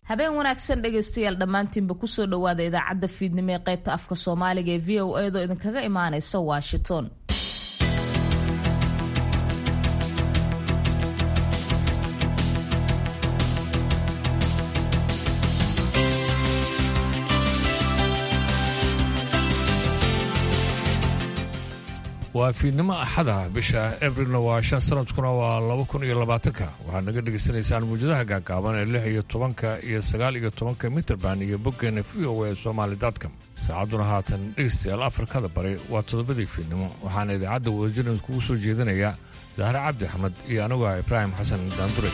habeen wanaagsan dhegaystayaal dhammaantiinba kusoo dhowaada idaacadda fiidnimo ee qaybta afka soomaaliga ee v o edo idinkaga imaanaysa washington waa fiidnimo axada bisha abrilna waa shan sanadkuna waa laba kun iyo labaatanka waxaad naga dhegaysanaysaan muwjadaha gaagaaban ee lix iyo tobanka iyo sagaal iyo tobanka mitrband iyo boggeena v o a somaali dotcom saacadduna haatan dhegaystayaal afrikada bari waa toddobadii fiidnimo waxaana idaacadda wadajirna kugu soo jeedinaya dahre cabdi axmed iyo anigu ah ibraahim xasan daandure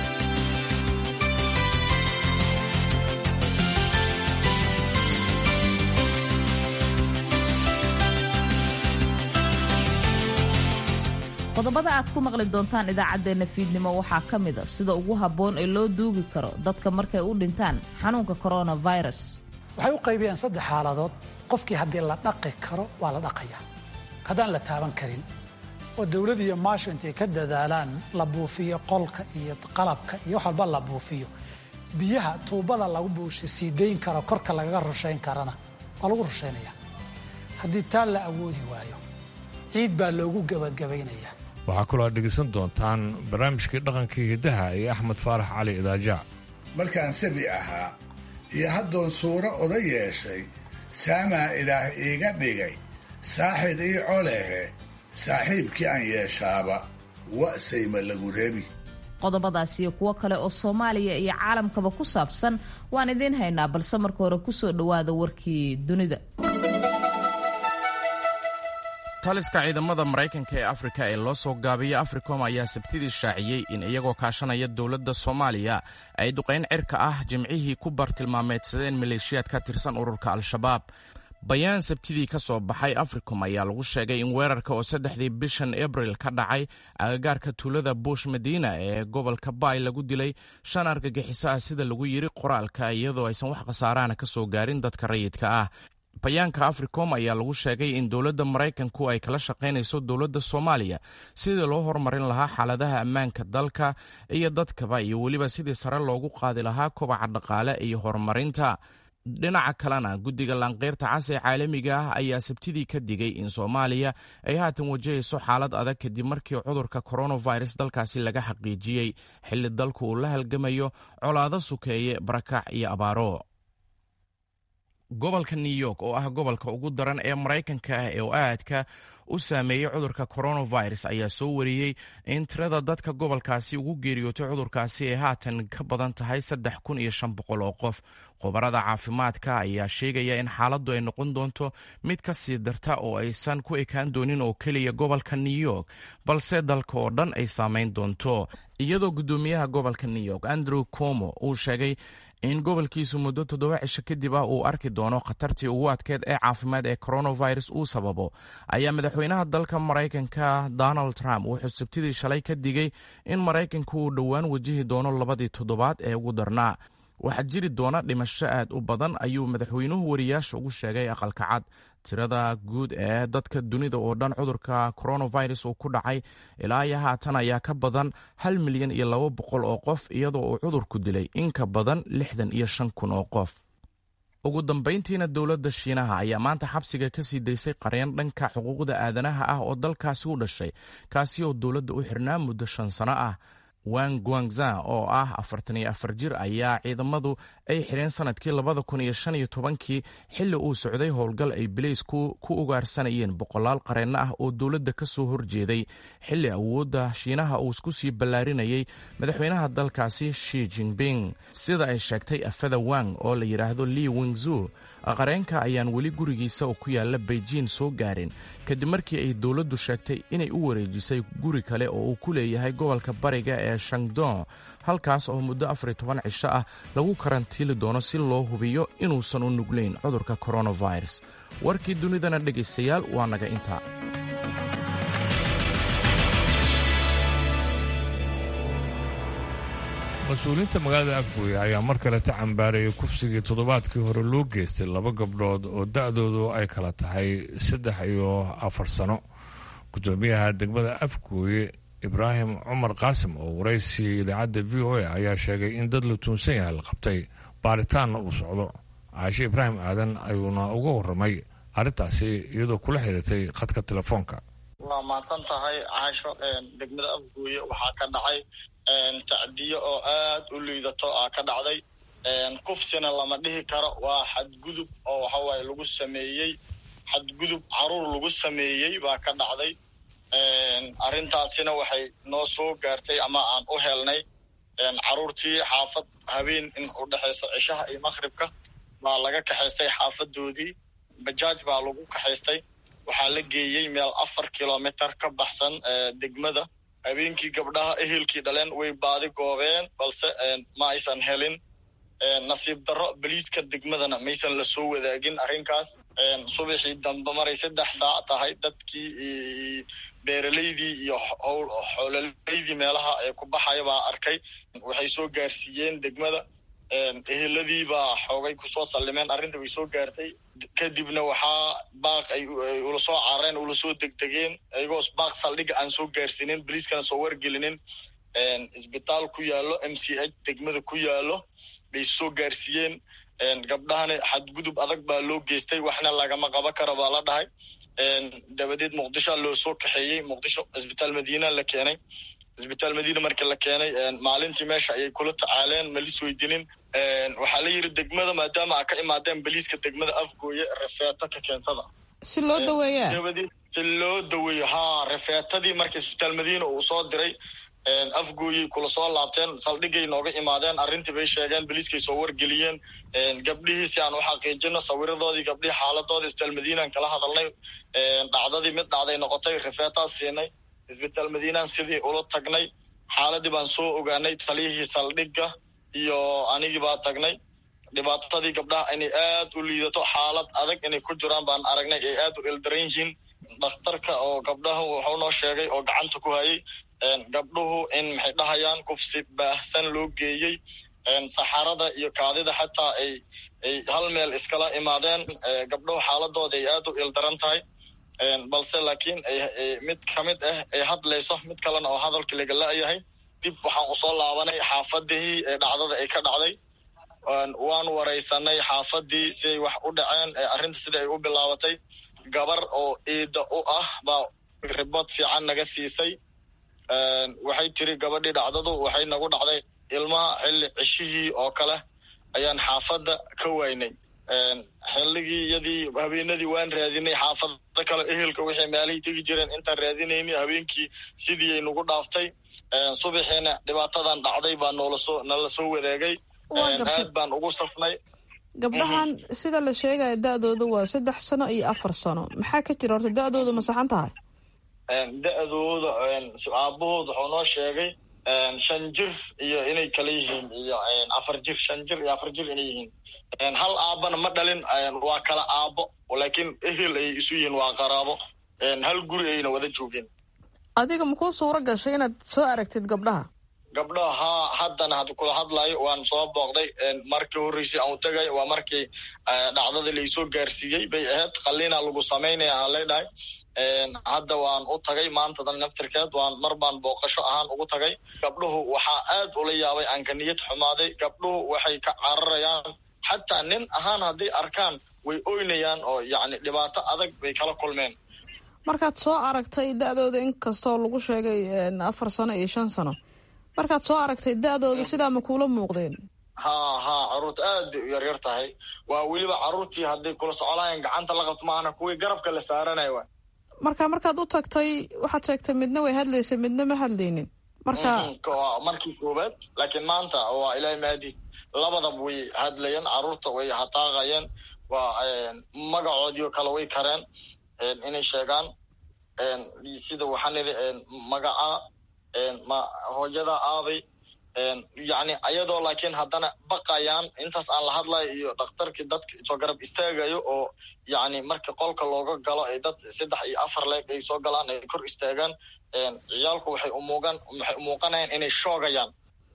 qodobada aad ku maqli doontaan idaacaddeenna fiidnimo waxaa ka mid a sida ugu habboon ee loo duugi karo dadka markay u dhintaan xanuunka coronavirus waxay u qaybiyeen saddex xaaladood qofkii haddii la dhaqi karo waa la dhaqaya haddaan la taaban karin oo dawlad iyo maasho intay ka dadaalaan la buufiyo qolka iyo qalabka iyo wax walba la buufiyo biyaha tuubada lagu buusha sii dayn karo korka lagaga rushayn karana waa lagu rushaynaya haddii taa la awoodi waayo ciid baa loogu gebagabaynayaa waxaa kaloo aad dhegaysan doontaan barnaamijkii dhaqanka hiddaha ee axmed faarax cali idaaja markaan sabi ahaa iyo haddoon suuro oda yeeshay saamaa ilaah iiga dhigay saaxid ii colehe saaxiibkii aan yeeshaaba wa'sayma lagu reebi qodobadaas iyo kuwo kale oo soomaaliya iyo caalamkaba ku saabsan waan idiin haynaa balse marka hore kusoo dhowaada warkii dunida taliska ciidamada maraykanka ee afrika ee loo soo gaabiya africom ayaa sabtidii shaaciyey in iyagoo kaashanaya dowladda soomaaliya ay duqayn cirka ah jimcihii ku bartilmaameedsadeen maleeshiyaad ka tirsan ururka al-shabaab bayaan sabtidii ka soo baxay africom ayaa lagu sheegay in weerarka oo saddexdii bishan abril ka dhacay agagaarka tuulada buush madiina ee gobolka baay lagu dilay shan argagixiso ah sida lagu yiri qoraalka iyadoo aysan wax khasaarahana ka soo gaarin dadka rayidka ah bayaanka africom ayaa lagu sheegay in dowladda maraykanku ay kala shaqaynayso dowladda soomaaliya sidii loo horumarin lahaa xaaladaha ammaanka dalka iyo dadkaba iyo weliba sidii sare loogu qaadi lahaa kobaca dhaqaale iyo horumarinta dhinaca kalena guddiga laanqeyrta cas ee caalamiga ah ayaa sabtidii ka digay in soomaaliya ay haatan wajahayso xaalad adag kadib markii cudurka coronavirus dalkaasi laga xaqiijiyey xilli dalku uu la halgamayo colaado sukeeye barakac iyo abaaro gobolka new york oo ah gobolka ugu daran ee maraykanka ah ee oo aadka u saameeyey cudurka coronavirus ayaa soo wariyey in tirada dadka gobolkaasi ugu geeriyootay cudurkaasi ay haatan ka badan tahay saddex kun iyo shan boqol oo qof khubarada caafimaadka ayaa sheegaya in xaaladdu ay noqon doonto mid ka sii darta oo aysan ku ekaan doonin oo keliya gobolka new york balse dalka oo dhan ay saameyn doonto iyadoo guddoomiyaha gobolka new york andrew como uu sheegay in gobolkiisu muddo toddoba cisho kadib ah uu arki doono khatartii ugu adkeed ee caafimaad ee coronavirus uu sababo ayaa madaxweynaha dalka maraykanka donald trump wuxuu sabtidii shalay ka digay in maraykanku uu dhowaan wajihi doono labadii toddobaad ee ugu darnaa waxaa jiri doona dhimasho aad u badan ayuu madaxweynuhu wariyaasha ugu sheegay aqalka cad tirada guud ee dadka dunida oo dhan cudurka coronavirus uu ku dhacay ilaa iyo haatan ayaa ka badan hal milyan iyo laba boqol oo qof iyadoo uu cudurku dilay in ka badan lixdan iyo shan kun oo qof ugu dambayntiina dowladda shiinaha ayaa maanta xabsiga ka sii daysay qareen dhanka xuquuqda aadanaha ah oo dalkaasi u dhashay kaasi oo dowladda u xirnaa muddo shan sano ah wang guangza oo ah afartan iyo afar jir ayaa ciidamadu ay xidheen sanadkii labada kun iyo shan iyo tobankii xilli uu socday howlgal ay bileysku ku ugaarsanayeen boqolaal qareenno ah oo dowladda ka soo horjeeday xilli awoodda shiinaha uu isku sii ballaarinayay madaxweynaha dalkaasi shi jinping sida ay sheegtay afada wang oo la yidhaahdo li wingzu qareenka ayaan weli gurigiisa oo ku yaala beijing soo gaarin kadib markii ay dowladdu sheegtay inay u wareejisay guri kale oo uu ku leeyahay gobolka bariga ee shangdong halkaas oo muddo afar iyo toban cisho ah lagu karantiili doono si loo hubiyo inuusan u nuglayn cudurka coronavirus warkii dunidana dhegaystayaal waa naga intaa mas-uuliyiinta magaalada afgooye ayaa mar kale ta cambaarayay kufsigii toddobaadkii hore loo geystay laba gabdhood oo da-doodu ay kala tahay saddex iyo afar sano gudoomiyaha degmada afgooye ibraahim cumar qaasim oo waraysi idaacadda v o a ayaa sheegay in dad la tuunsan yahay la qabtay baaritaanna uu socdo caashe ibraahim aadan ayuuna uga warramay arrintaasi iyadoo kula xiriirtay khadka telefoonka waa mahadsan tahay caasho degmada afgooye waxaa ka dhacay tacdiyo oo aad u liidato aa ka dhacday kufsina lama dhihi karo waa xadgudub oo waxawaaye lagu sameeyey xadgudub caruur lagu sameeyey baa ka dhacday arrintaasina waxay noo soo gaartay ama aan u helnay caruurtii xaafad habeen in u dhexayso cishaha iyo maqhribka baa laga kaxaystay xaafadoodii bajaaj baa lagu kaxaystay waxaa la geeyey meel afar kilomitr ka baxsan degmada habeenkii gabdhaha ehelkii dhaleen way baadi goobeen balse ma aysan helin nasiib darro boliiska degmadana maysan la soo wadaagin arrinkaas subaxii dambe maray saddex saac tahay dadkii beeraleydii iyo xoololaydii meelaha ee ku baxaya baa arkay waxay soo gaarsiiyeen degmada eheladii baa xoogay kusoo sallimeen arrinta way soo gaartay kadibna waxaa baaq ay ula soo carareen ula soo degdegeen iyagoo baaq saldhiga aan soo gaarsiinin boliiskana soo wargelinin isbitaal ku yaallo m c h degmada ku yaallo bay soo gaarsiiyeen gabdhahana xadgudub adag baa loo geystay waxna lagama qaba kara baa la dhahay dabadeed muqdishoa loo soo kaxeeyey muqdisho isbitaal madiina la keenay isbitaal madiina markii la keenay maalintii meesha ayay kula tacaaleen malis weydinin waxaa la yidhi degmada maadaama a ka imaadeen baliiska degmada afgooye refeeto ka keensada si loo daweeya dabadeed si loo daweeyo haa refeetadii marka isbitaal madiina uu soo diray afgooyey kula soo laabteen saldhigay nooga imaadeen arrintii bay sheegeen boliiskay soo wargeliyeen gabdhihii si aan u xaqiijino sawiradoodii gabdhihii xaaladoodii isbitaal madiinaan kala hadalnay dhacdadii mid dhacday noqotay rifeetaas siinay isbitaal madiinaan sidii ula tagnay xaaladii baan soo ogaanay taliyihii saldhigga iyo anigii baa tagnay dhibaatadii gabdhaha inay aad u liidato xaalad adag inay ku jiraan baan aragnay ay aad u ildaran yihiin dhakhtarka oo gabdhaha wuxuu noo sheegay oo gacanta ku hayay gabdhuhu in maxay dhahayaan kufsi baahsan loo geeyey saxarada iyo kaadida xataa ay ay hal meel iskala imaadeen gabdhuhu xaaladooda ay aad u ildaran tahay balse laakiin mid ka mid ah ay hadlayso mid kalena oo hadalka laga la-yahay dib waxaan usoo laabanay xaafadihii ee dhacdada ay ka dhacday waan waraysanay xaafadii siday wax u dhaceen arrinta sida ay u bilaabatay gabar oo iida u ah baa ribood fiican naga siisay waxay tiri gabadhii dhacdadu waxay nagu dhacday ilmaha xilli ceshihii oo kale ayaan xaafadda ka waynay xilligii iyadii habeenadii waan raadinay xaafada kale ehelka wixii meelahii tegi jireen intaan raadinayni habeenkii sidii ay nagu dhaaftay subaxiina dhibaatadan dhacday baa noolasoo nala soo wadaagay aad baan ugu safnay gabdhahan sida la sheegaya da-dooda waa saddex sano iyo afar sano maxaa ka jira horta da-dooda ma saxan tahay da-dooda aabahood wuxuu noo sheegay shan jir iyo inay kala yihiin iyo afar jir shan jir iyo afar jir inay yihiin hal aabana ma dhalin waa kala aabo laakiin ehel ay isu yihiin waa qaraabo hal guri ayna wada joogeen adiga makuu suuro gashay inaad soo aragtid gabdhaha gabdhaha haa haddana had kula hadlayo waan soo booqday markii horreysay aan u tegay waa markii dhacdada laisoo gaarsiiyey bay ahayd qalliina lagu samaynaya aan leedhahay hadda waan u tagay maantadan naftirkeed waan mar baan booqasho ahaan ugu tagay gabdhuhu waxaa aad ula yaabay aan ka niyad xumaaday gabdhuhu waxay ka cararayaan xataa nin ahaan hadday arkaan way oynayaan oo yacni dhibaato adag bay kala kulmeen markaad soo aragtay da-dooda inkastoo lagu sheegay afar sano iyo shan sano markaad soo aragtay da-dooda sidaa ma kuula muuqdeen haa haa caruurta aad bay u yaryar tahay waa weliba caruurtii hadday kula socolayaan gacanta la qabto maahana kuwii garabka la saaranaya wa marka markaad u tagtay waxaad sheegtay midna way hadlaysa midna ma hadlaynin marka markii koowaad laakiin maanta waa ilaahay maadiis labadaba way hadlayeen caruurta way hataaqayeen waa magacoodii oo kale way kareen inay sheegaan sida waxaan idhi magaca ma hooyada aabay yacni ayadoo laakiin haddana baqayaan intaas aan la hadlayo iyo dhakhtarkii dadka soo garab istaagayo oo yacni marka qolka looga galo ay dad saddex iyo afar leeg ay soo galaan ay kor istaagaan ciyaalku waxay umuugan waxay umuuqanayaan inay shoogayaan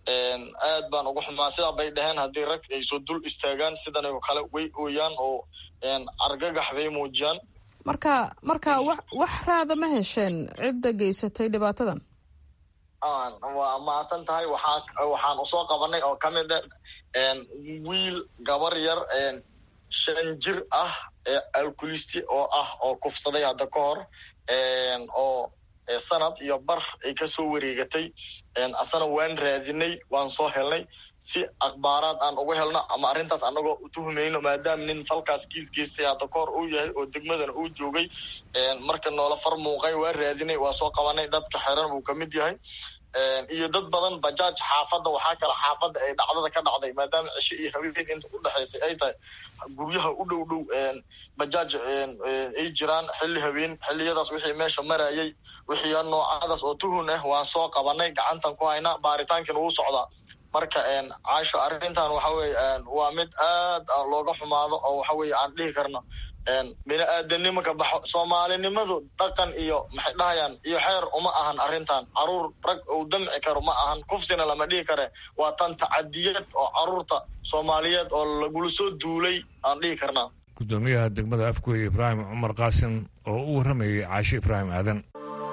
aad baan ugu xumaa sidaa bay dhaheen haddii rag ay soo dul istaagaan sidan oo kale way ooyaan oo argagax bay muujiyaan marka marka wax wax raada ma hesheen cidda geysatay dhibaatadan waa mahadsan tahay waxaa waxaan usoo qabanay oo ka mid a wiil gabar yar shan jir ah alkulisti oo ah oo kufsaday hadda ka hor oo sanad iyo bar ay kasoo wareegatay asana waan raadinay waan soo helnay si akhbaaraad aan uga helno ama arrintaas anagoo utuhumayno maadaama nin falkaas kiis geystay hadda ka hor uu yahay oo degmadana uu joogay marka noola far muuqay waa raadinay waa soo qabanay dadka xiran buu kamid yahay iyo dad badan bajaaj xaafadda waxaa kale xaafadda ay dhacdada ka dhacday maadaama cisho iyo haween inta u dhexaysay ay tahay guryaha u dhow dhow bajaaj ay jiraan xilli haween xilliyadaas wixii meesha marayay wixii noocadaas oo tuhun ah waan soo qabanay gacantan ku haynaa baaritaankiina wuu socdaa marka caasho arrintan waxa weye waa mid aad looga xumaado oo waxa weye aan dhihi karno bini aadanimo ka baxo soomaalinimadu dhaqan iyo maxay dhahayaan iyo xeer uma ahan arrintan caruur rag uu damci karo ma ahan kufsina lama dhihi kare waa tan tacadiyad oo caruurta soomaaliyeed oo lagula soo duulay aan dhihi karnaa gudoomiyaha degmada afgooye ibraahim cumar qaasim oo u warramayay caashe ibraahim aadan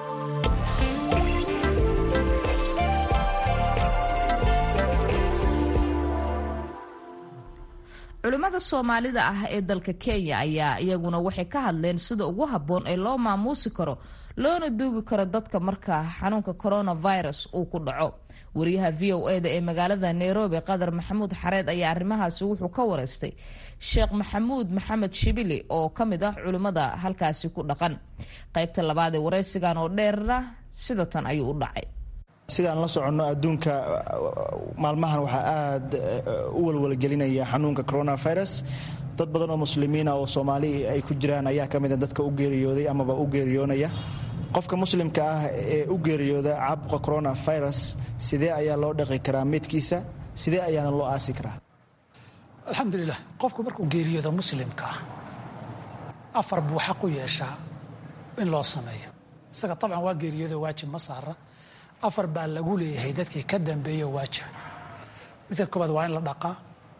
culimmada soomaalida ah ee dalka kenya ayaa iyaguna waxay ka hadleen sida ugu habboon ee loo maamuusi karo loona duugi karo dadka marka xanuunka coronavirus uu ku dhaco wariyaha v o e da ee magaalada nairobi qadar maxamuud xareed ayaa arrimahaasi wuxuu ka wareystay sheekh maxamuud maxamed shibili oo ka mid ah culimmada halkaasi ku dhaqan qaybta labaad ee wareysigan oo dheerna sida tan ayuu u dhacay sidaan la soconno adduunka maalmahan waxaa aad u walwalgelinaya xanuunka coronavirus dad badan oo muslimiina oo soomaali ay ku jiraan ayaa ka mida dadka u geeriyooday amaba u geeriyoonaya qofka muslimka ah ee u geeriyooda caabuqa coronavirus sidee ayaa loo dhaqi karaa meydkiisa sidee ayaana loo aasi karaa alxamdulilah qofku markuu geeriyooda muslimka ah afar buu xaq u yeeshaa in loo sameeyo isaga tabcan waa geeriyooda waajib ma saara afar baa lagu leeyahay dadkii ka dambeeyo waajiba midka koobaad waa in la dhaqaa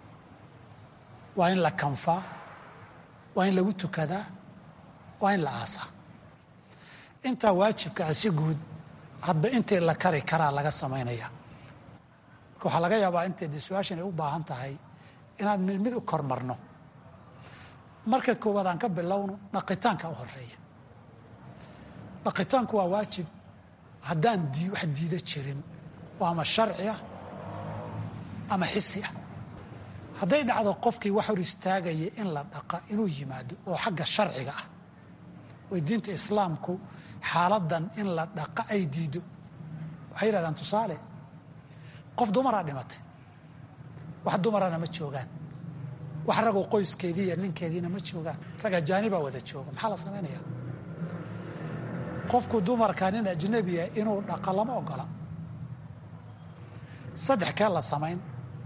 waa in la kanfaa waa in lagu tukadaa waa in la aasaa intaa waajibkaa si guud hadba intii la kari karaa laga samaynaya marka waxaa laga yaabaa intay de su-aashan ay u baahan tahay inaan mid mid u kormarno marka koowaad aan ka bilowno dhaqitaanka u horeeya dhaqitaanku waa waajib haddaan wax diida jirin oo ama sharci ah ama xisi ah hadday dhacdo qofkii wax hor istaagaya in la dhaqa inuu yimaado oo xagga sharciga ah way diinta islaamku xaaladan in la dhaqa ay diido waxay yidhahdaan tusaale qof dumaraa dhimatay wax dumarana ma joogaan wax ragoo qoyskeedii iyo ninkeediina ma joogaan rag ajaanibaa wada jooga maxaa la samaynayaa qofku dumarka nin ajnabiya inuu dhaqa lama ogola saddex kee la samayn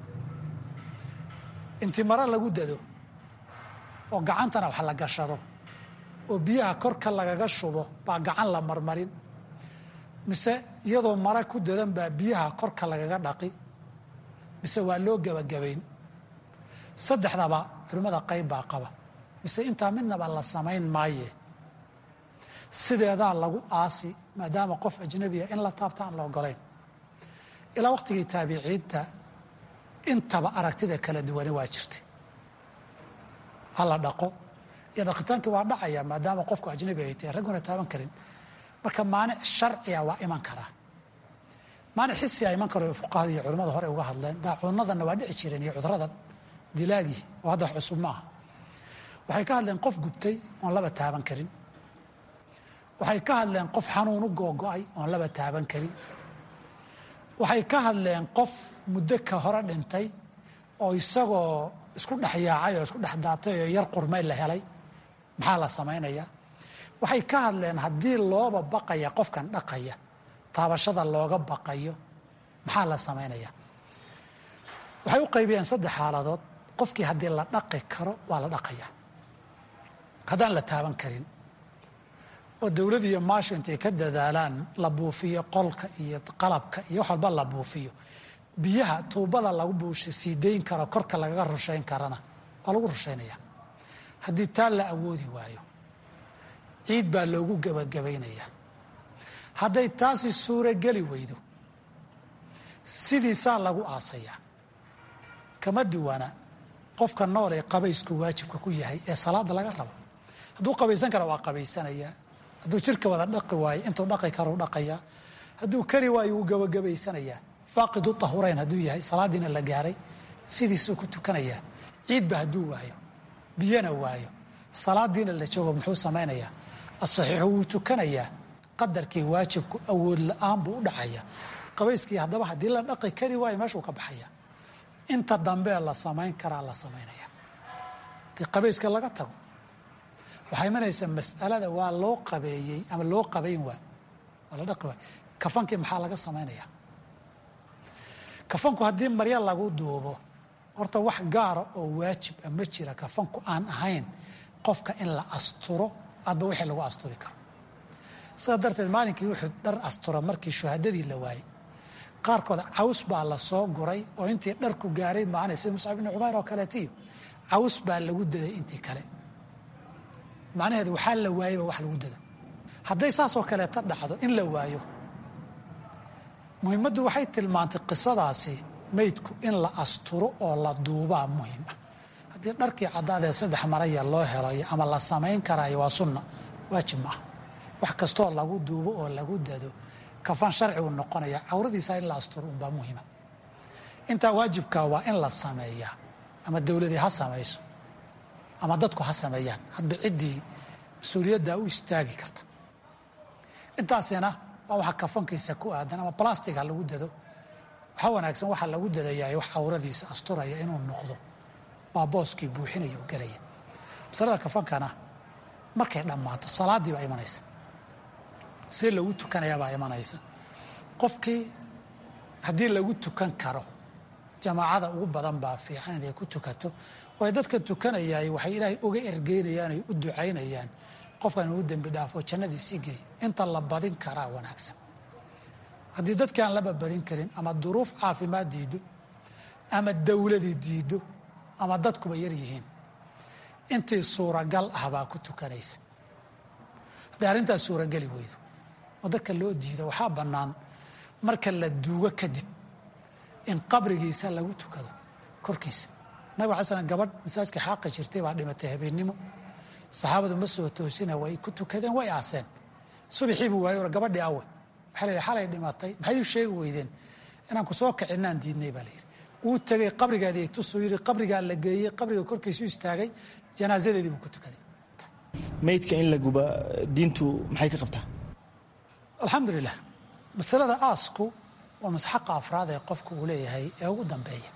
inti mare lagu dado oo gacantana wax la gashado oo biyaha korka lagaga shubo baa gacan la marmarin mise iyadoo mare ku dadan baa biyaha korka lagaga dhaqi mise waa loo gebagabayn saddexdaba culimmada qayb baa qaba mise intaa midnaba la samayn maaye sideedaa lagu aasi maadaama qof ajnabiya in la taabta aan la ogolayn ilaa waqtigii taabiciinta intaba aragtida kala duwani waa jirtay ha la dhaqo iyo dhaqitaankii waa dhacaya maadaama qofku ajnabi ay tahay ragguna taaban karin marka maanic sharciga waa iman karaa maanic xisia iman karo fuqahada iyo culimmada hore uga hadleen daacuunadanna waa dhici jireen iyo cuduradan dilaagii oo hadda wax cusub maaha waxay ka hadleen qof gubtay oon laba taaban karin waxay ka hadleen qof xanuun u googo-ay oon laba taaban karin waxay ka hadleen qof muddo ka hore dhintay oo isagoo isku dhex yaacay oo isku dhex daatay oo yar qurmay la helay maxaa la samaynaya waxay ka hadleen haddii looba baqaya qofkan dhaqaya taabashada looga baqayo maxaa la samaynaya waxay u qaybiyeen saddex xaaladood qofkii haddii la dhaqi karo waa la dhaqaya haddaan la taaban karin oo dowlad iyo maasho intay ka dadaalaan la buufiyo qolka iyo qalabka iyo wax walba la buufiyo biyaha tuubada lagu buusha sii dayn karo korka lagaga rushayn karana waa lagu rushaynaya haddii taa la awoodi waayo ciid baa loogu gebagabaynayaa hadday taasi suurogeli weydo sidiisaa lagu aasayaa kama duwana qofka nool ee qabaysku waajibka ku yahay ee salaada laga rabo hadduu qabaysan kara waa qabaysanayaa hadduu jirka wada dhaqi waayo intuu dhaqi karuu dhaqayaa hadduu kari waayo wuu gabagabaysanayaa faaqidu tahurayn hadduu yahay salaadiina la gaaray sidiisuu ku tukanayaa ciidba hadduu waayo biyana waayo salaadiina la joogo muxuu samaynayaa asaxiixu wuu tukanayaa qadarkii waajibku awood la-aan buu u dhacayaa qabayskii haddaba haddii la dhaqi kari waayo meeshuu ka baxaya inta dambee la samayn karaa la samaynaya haddii qabayska laga tago waxaa imanaysa mas'alada waa loo qabeeyey ama loo qabayn waay waa la dhaqi waay kafankii maxaa laga samaynaya kafanku haddii maryo lagu duubo horta wax gaara oo waajib a ma jira kafanku aan ahayn qofka in la asturo adba wixii lagu asturi karo sidaa darteed maalinkii wuxuu dhar astura markii shuhadadii la waayey qaarkood caws baa la soo guray oo intii dharku gaaray maana sida muscab ibni cumayr oo kaleetiyo caws baa lagu daday intii kale macnaheedu waxaa la waayeyba wax lagu dada hadday saasoo kaleeta dhacdo in la waayo muhiimaddu waxay tilmaantay qisadaasi meydku in la asturo oo la duubaa muhiim ah haddii dharkii caddaadee saddex maraya loo helayo ama la samayn karaayo waa sunna waajib ma ah wax kastoo lagu duubo oo lagu dado kafan sharcigu noqonaya cawradiisa in la asturo unbaa muhiima intaa waajibkaa waa in la sameeyaa ama dowladii ha samayso ama dadku ha sameeyaan hadba ciddii mas-uuliyaddaa u istaagi karta intaasina waa waxa kafankiisa ku aadan ama balastig ha lagu dado waxaa wanaagsan waxaa lagu dadayaa wax cawradiisa asturaya inuu noqdo baa booskii buuxinaya oo gelaya masalada kafankana markay dhammaato salaaddii baa imanaysa see lagu tukanayaa baa imanaysa qofkii haddii lagu tukan karo jamaacada ugu badan baa fiican inay ku tukato waayo dadka tukanayaay waxay ilaahay uga ergeynayaan ay u ducaynayaan qofkan inuu dembi dhaafo jannadiisii geey inta la badin karaa wanaagsan haddii dadkaan laba badin karin ama duruuf caafimaad diido ama dawladii diido ama dadkuba yar yihiin intii suuragal ah baa ku tukanaysa hadday arrintaas suurageli weydo oo dadka loo diido waxaa bannaan marka la duugo kadib in qabrigiisa lagu tukado korkiisa nabig alay slam gabadh masaajka xaaqa jirtay baa dhimatay habeennimo saxaabadu ma soo toosina way ku tukadeen way aaseen subaxiibuu waayo gabadhii awe waxaa la yidhi xalay dhimatay maxay u sheegi weydeen inaan ku soo kicinaan diidnay baa la yidhi wuu tegey qabrigaadii tusuu yidhi qabrigaa la geeyey qabriga korkiisu istaagay janaasadeedii buu ku tukaday meydka in la guba diintu maxay ka qabtaa alxamdulilah masalada aasku waa masxaqa afraad ee qofku uu leeyahay ee ugu dambeeya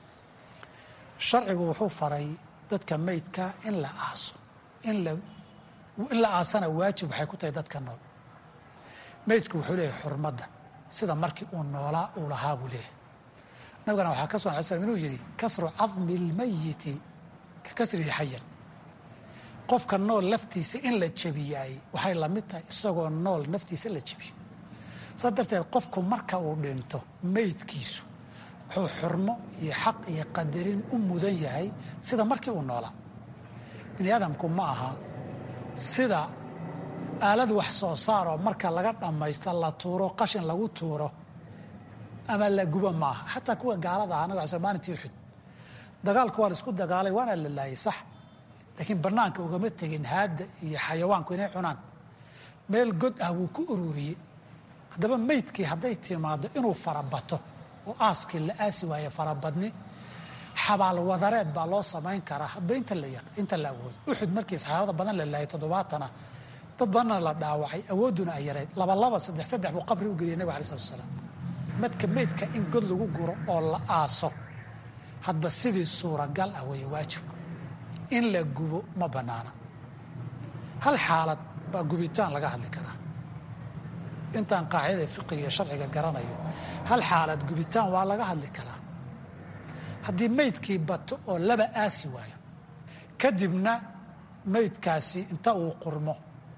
sharcigu wuxuu faray dadka meydka in la aaso in la aasana waajib waxay ku tahay dadka nool meydku wuxuu leeyahay xurmadda sida markii uu noolaa uu lahaa buu leeyahay nabigana waxaa ka sugan alay slam inuu yidhi kasru cadmi اlmayiti ka kasrihi xayan qofka nool laftiisa in la jebiyaay waxay la mid tahay isagoo nool naftiisa la jebiyo saas darteed qofku marka uu dhinto meydkiisu wuxuu xurmo iyo xaq iyo qadarin u mudan yahay sida markii uu noolaa bini aadamku ma aha sida aalad wax soo saaroo marka laga dhammaysta la tuuro qashin lagu tuuro ama la gubo ma aha xataa kuwa gaalada ah nabig sl maalintii uxud dagaalku waa la isku dagaalay waana la laayay sax laakiin bannaanka ugama tegin haadda iyo xayawaanku inay cunaan meel god ah wuu ku ururiyey haddaba meydkii hadday timaado inuu farabato oo aaskii la aasi waaye farabadni xabaal wadareed baa loo samayn karaa hadba inta la awoodo uxud markii saxaabada badan la laayay toddobaatana dad badanna la dhaawacay awoodduna ay yareyd labalaba saddex saddex buu qabri u geliyay nabig alai slat asalaam madka meydka in god lagu guro oo la aaso hadba sidii suuragal ah weeye waajibku in la gubo ma bannaana hal xaalad baa gubitaan laga hadli karaa intaan qaacidada fiqiga iyo sharciga garanayo hal xaalad gubitaan waa laga hadli karaa haddii meydkii bato oo laba aasi waayo kadibna meydkaasi inta uu qurmo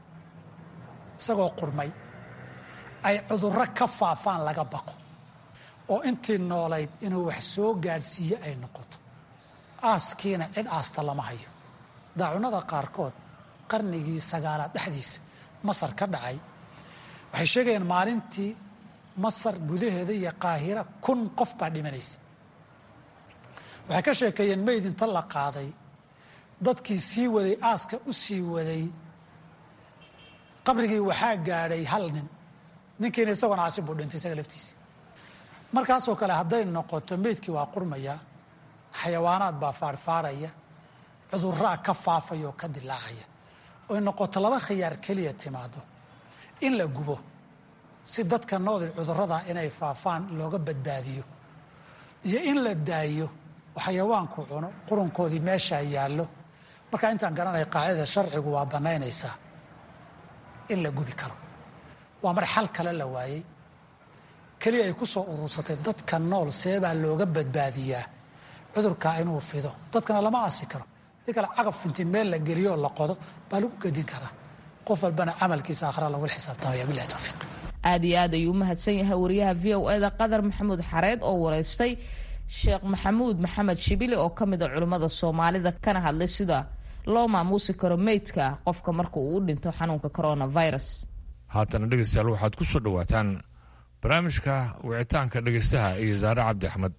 isagoo qurmay ay cudurro ka faafaan laga baqo oo intii noolayd inuu wax soo gaadhsiiye ay noqoto aaskiina cid aasta lama hayo daacunada qaarkood qarnigii sagaalaad dhexdiisa masar ka dhacay waxay sheegayaan maalintii masar gudaheeda iyo qaahira kun qof baa dhimanaysa waxay ka sheekeeyeen mayd inta la qaaday dadkii sii waday aaska u sii waday qabrigii waxaa gaadhay hal nin ninkiina isagoona caasi buu dhintay isaga laftiisa markaasoo kale hadday noqoto meydkii waa qurmaya xayawaanaad baa faarfaaraya cuduraa ka faafaya oo ka dilaacaya oy noqoto laba khiyaar keliya timaado in la gubo si dadka noodil cudurada inay faafaan looga badbaadiyo iyo in la daayo oo xayawaanku cuno qurunkoodii meeshaa yaallo markaa intaan garanaya qaacidada sharcigu waa bannaynaysaa in la gubi karo waa mar xal kale la waayey keliya ay ku soo urursatay dadka nool seebaa looga badbaadiyaa cudurkaa inuu fido dadkana lama aasi karo di kale cagaf intii meel la geliyo oo la qodo baa lagu gedin karaa qof walbana camalkiisa akhra lagula xisaabtamaya bilahi towfiiq aada iyo aad ayuu u mahadsan yahay wariyaha v o eda qadar maxamuud xareed oo wareystay sheekh maxamuud maxamed shibili oo ka mid a culimmada soomaalida kana hadlay sida loo maamuusi karo meydka qofka marka uu u dhinto xanuunka coronavirus haatana dhegeystayaal waxaad ku soo dhowaataan barnaamijka wicitaanka dhegeystaha iyo saare cabdi axmed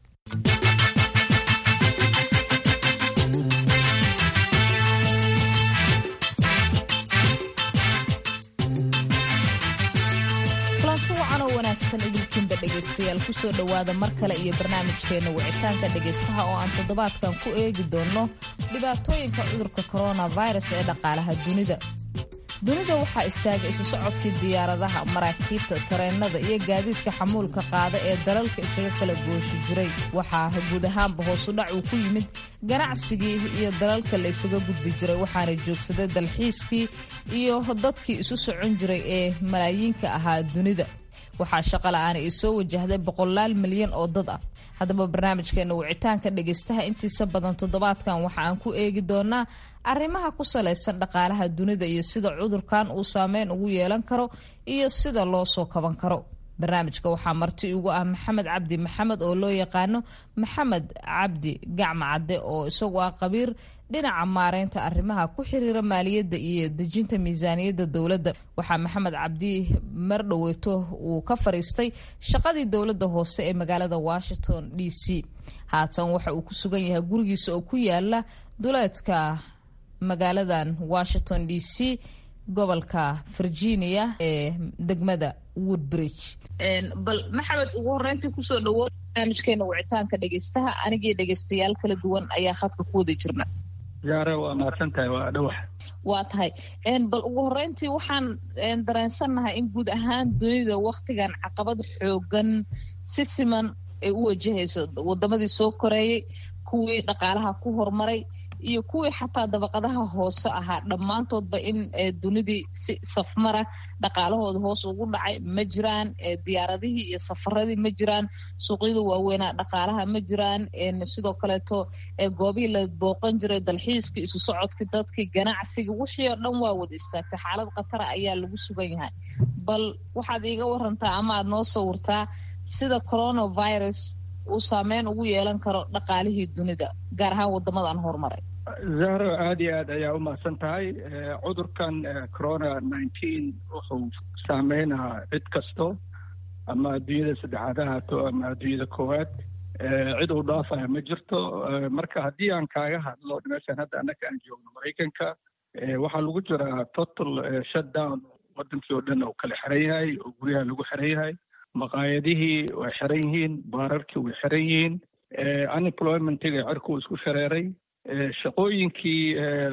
kulanti wacan oo wanaagsan idinkiinba dhegaystayaal kusoo dhowaada mar kale iyo barnaamijkeenna wicitaanka dhegaystaha oo aan toddobaadkan ku eegi doonno dhibaatooyinka cudurka coronavirus ee dhaqaalaha dunida dunida waxaa istaagay isu socodkii diyaaradaha maraakiibta tareennada iyo gaadiidka xamuulka qaada ee dalalka isaga kala gooshi jiray waxaa guud ahaanba hoosudhac uu ku yimid ganacsigii iyo dalalka la isaga gudbi jiray waxaana joogsaday dalxiiskii iyo dadkii isu socon jiray ee malaayiinka ahaa dunida waxaa shaqola'aana ay soo wajahday boqolaal milyan oo dad ah haddaba barnaamijkeena wicitaanka dhegaystaha intiisa badan toddobaadkan waxa aan ku eegi doonaa arrimaha ku salaysan dhaqaalaha dunida iyo sida cudurkan uu saameyn ugu yeelan karo iyo sida loo soo kaban karo barnaamijka waxaa marti ugu ah maxamed cabdi maxamed oo loo yaqaano maxamed cabdi gacma cadde oo isagu ah qabiir dhinaca maareynta arrimaha ku xiriira maaliyadda iyo dejinta miisaaniyadda dowladda waxaa maxamed cabdi mardhoweyto uu ka fariistay shaqadii dowladda hoose ee magaalada washington d c haatan waxa uu ku sugan yahay gurigiisa oo ku yaala duleedka magaaladan washington d c gobolka virginia ee degmada woodbridge bal maxamed ugu horeyntii kusoo dhawo barnaamijkeena wicitaanka dhegeystaha anigii dhegeystayaal kala duwan ayaa khadka ku wada jirna yaare waa mahadsan tahay waa dhawax waa tahay bal ugu horeyntii waxaan dareensannahay in guud ahaan dunida waktigan caqabad xoogan si siman ay u wajahayso wadamadii soo koreeyey kuwii dhaqaalaha ku horumaray iyo kuwii xataa dabaqadaha hoose ahaa dhammaantoodba in dunidii si safmara dhaqaalahooda hoos ugu dhacay ma jiraan diyaaradihii iyo safaradii ma jiraan suuqyada waaweynaa dhaqaalaha ma jiraan sidoo kaleeto goobihii la booqan jiray dalxiiskii isu socodkii dadkii ganacsigii wixii oo dhan waa wada istaagtay xaalad khatara ayaa lagu sugan yahay bal waxaad iiga warantaa ama aad noo sawirtaa sida coronavirus uu saameyn ugu yeelan karo dhaqaalihii dunida gaar ahaan wadamadan horumaray zahro aada iyo aad ayaa u mahadsan tahay cudurkan corona nineteen wuxuu saameynaa cid kasto ama adduunyada saddexaad ha haato ama adduunyada koowaad cid uu dhaafaya ma jirto marka haddii aan kaaga hadlo meeshaan hadda annaka aan joogno maraykanka waxaa lagu jiraa total shutdown wadankii oo dhan uu kala xiran yahay oo guryaha lagu xiran yahay maqaayadihii way xiran yihiin baararkii way xiran yihiin unemploymentiga cirku isku shareeray shaqooyinkii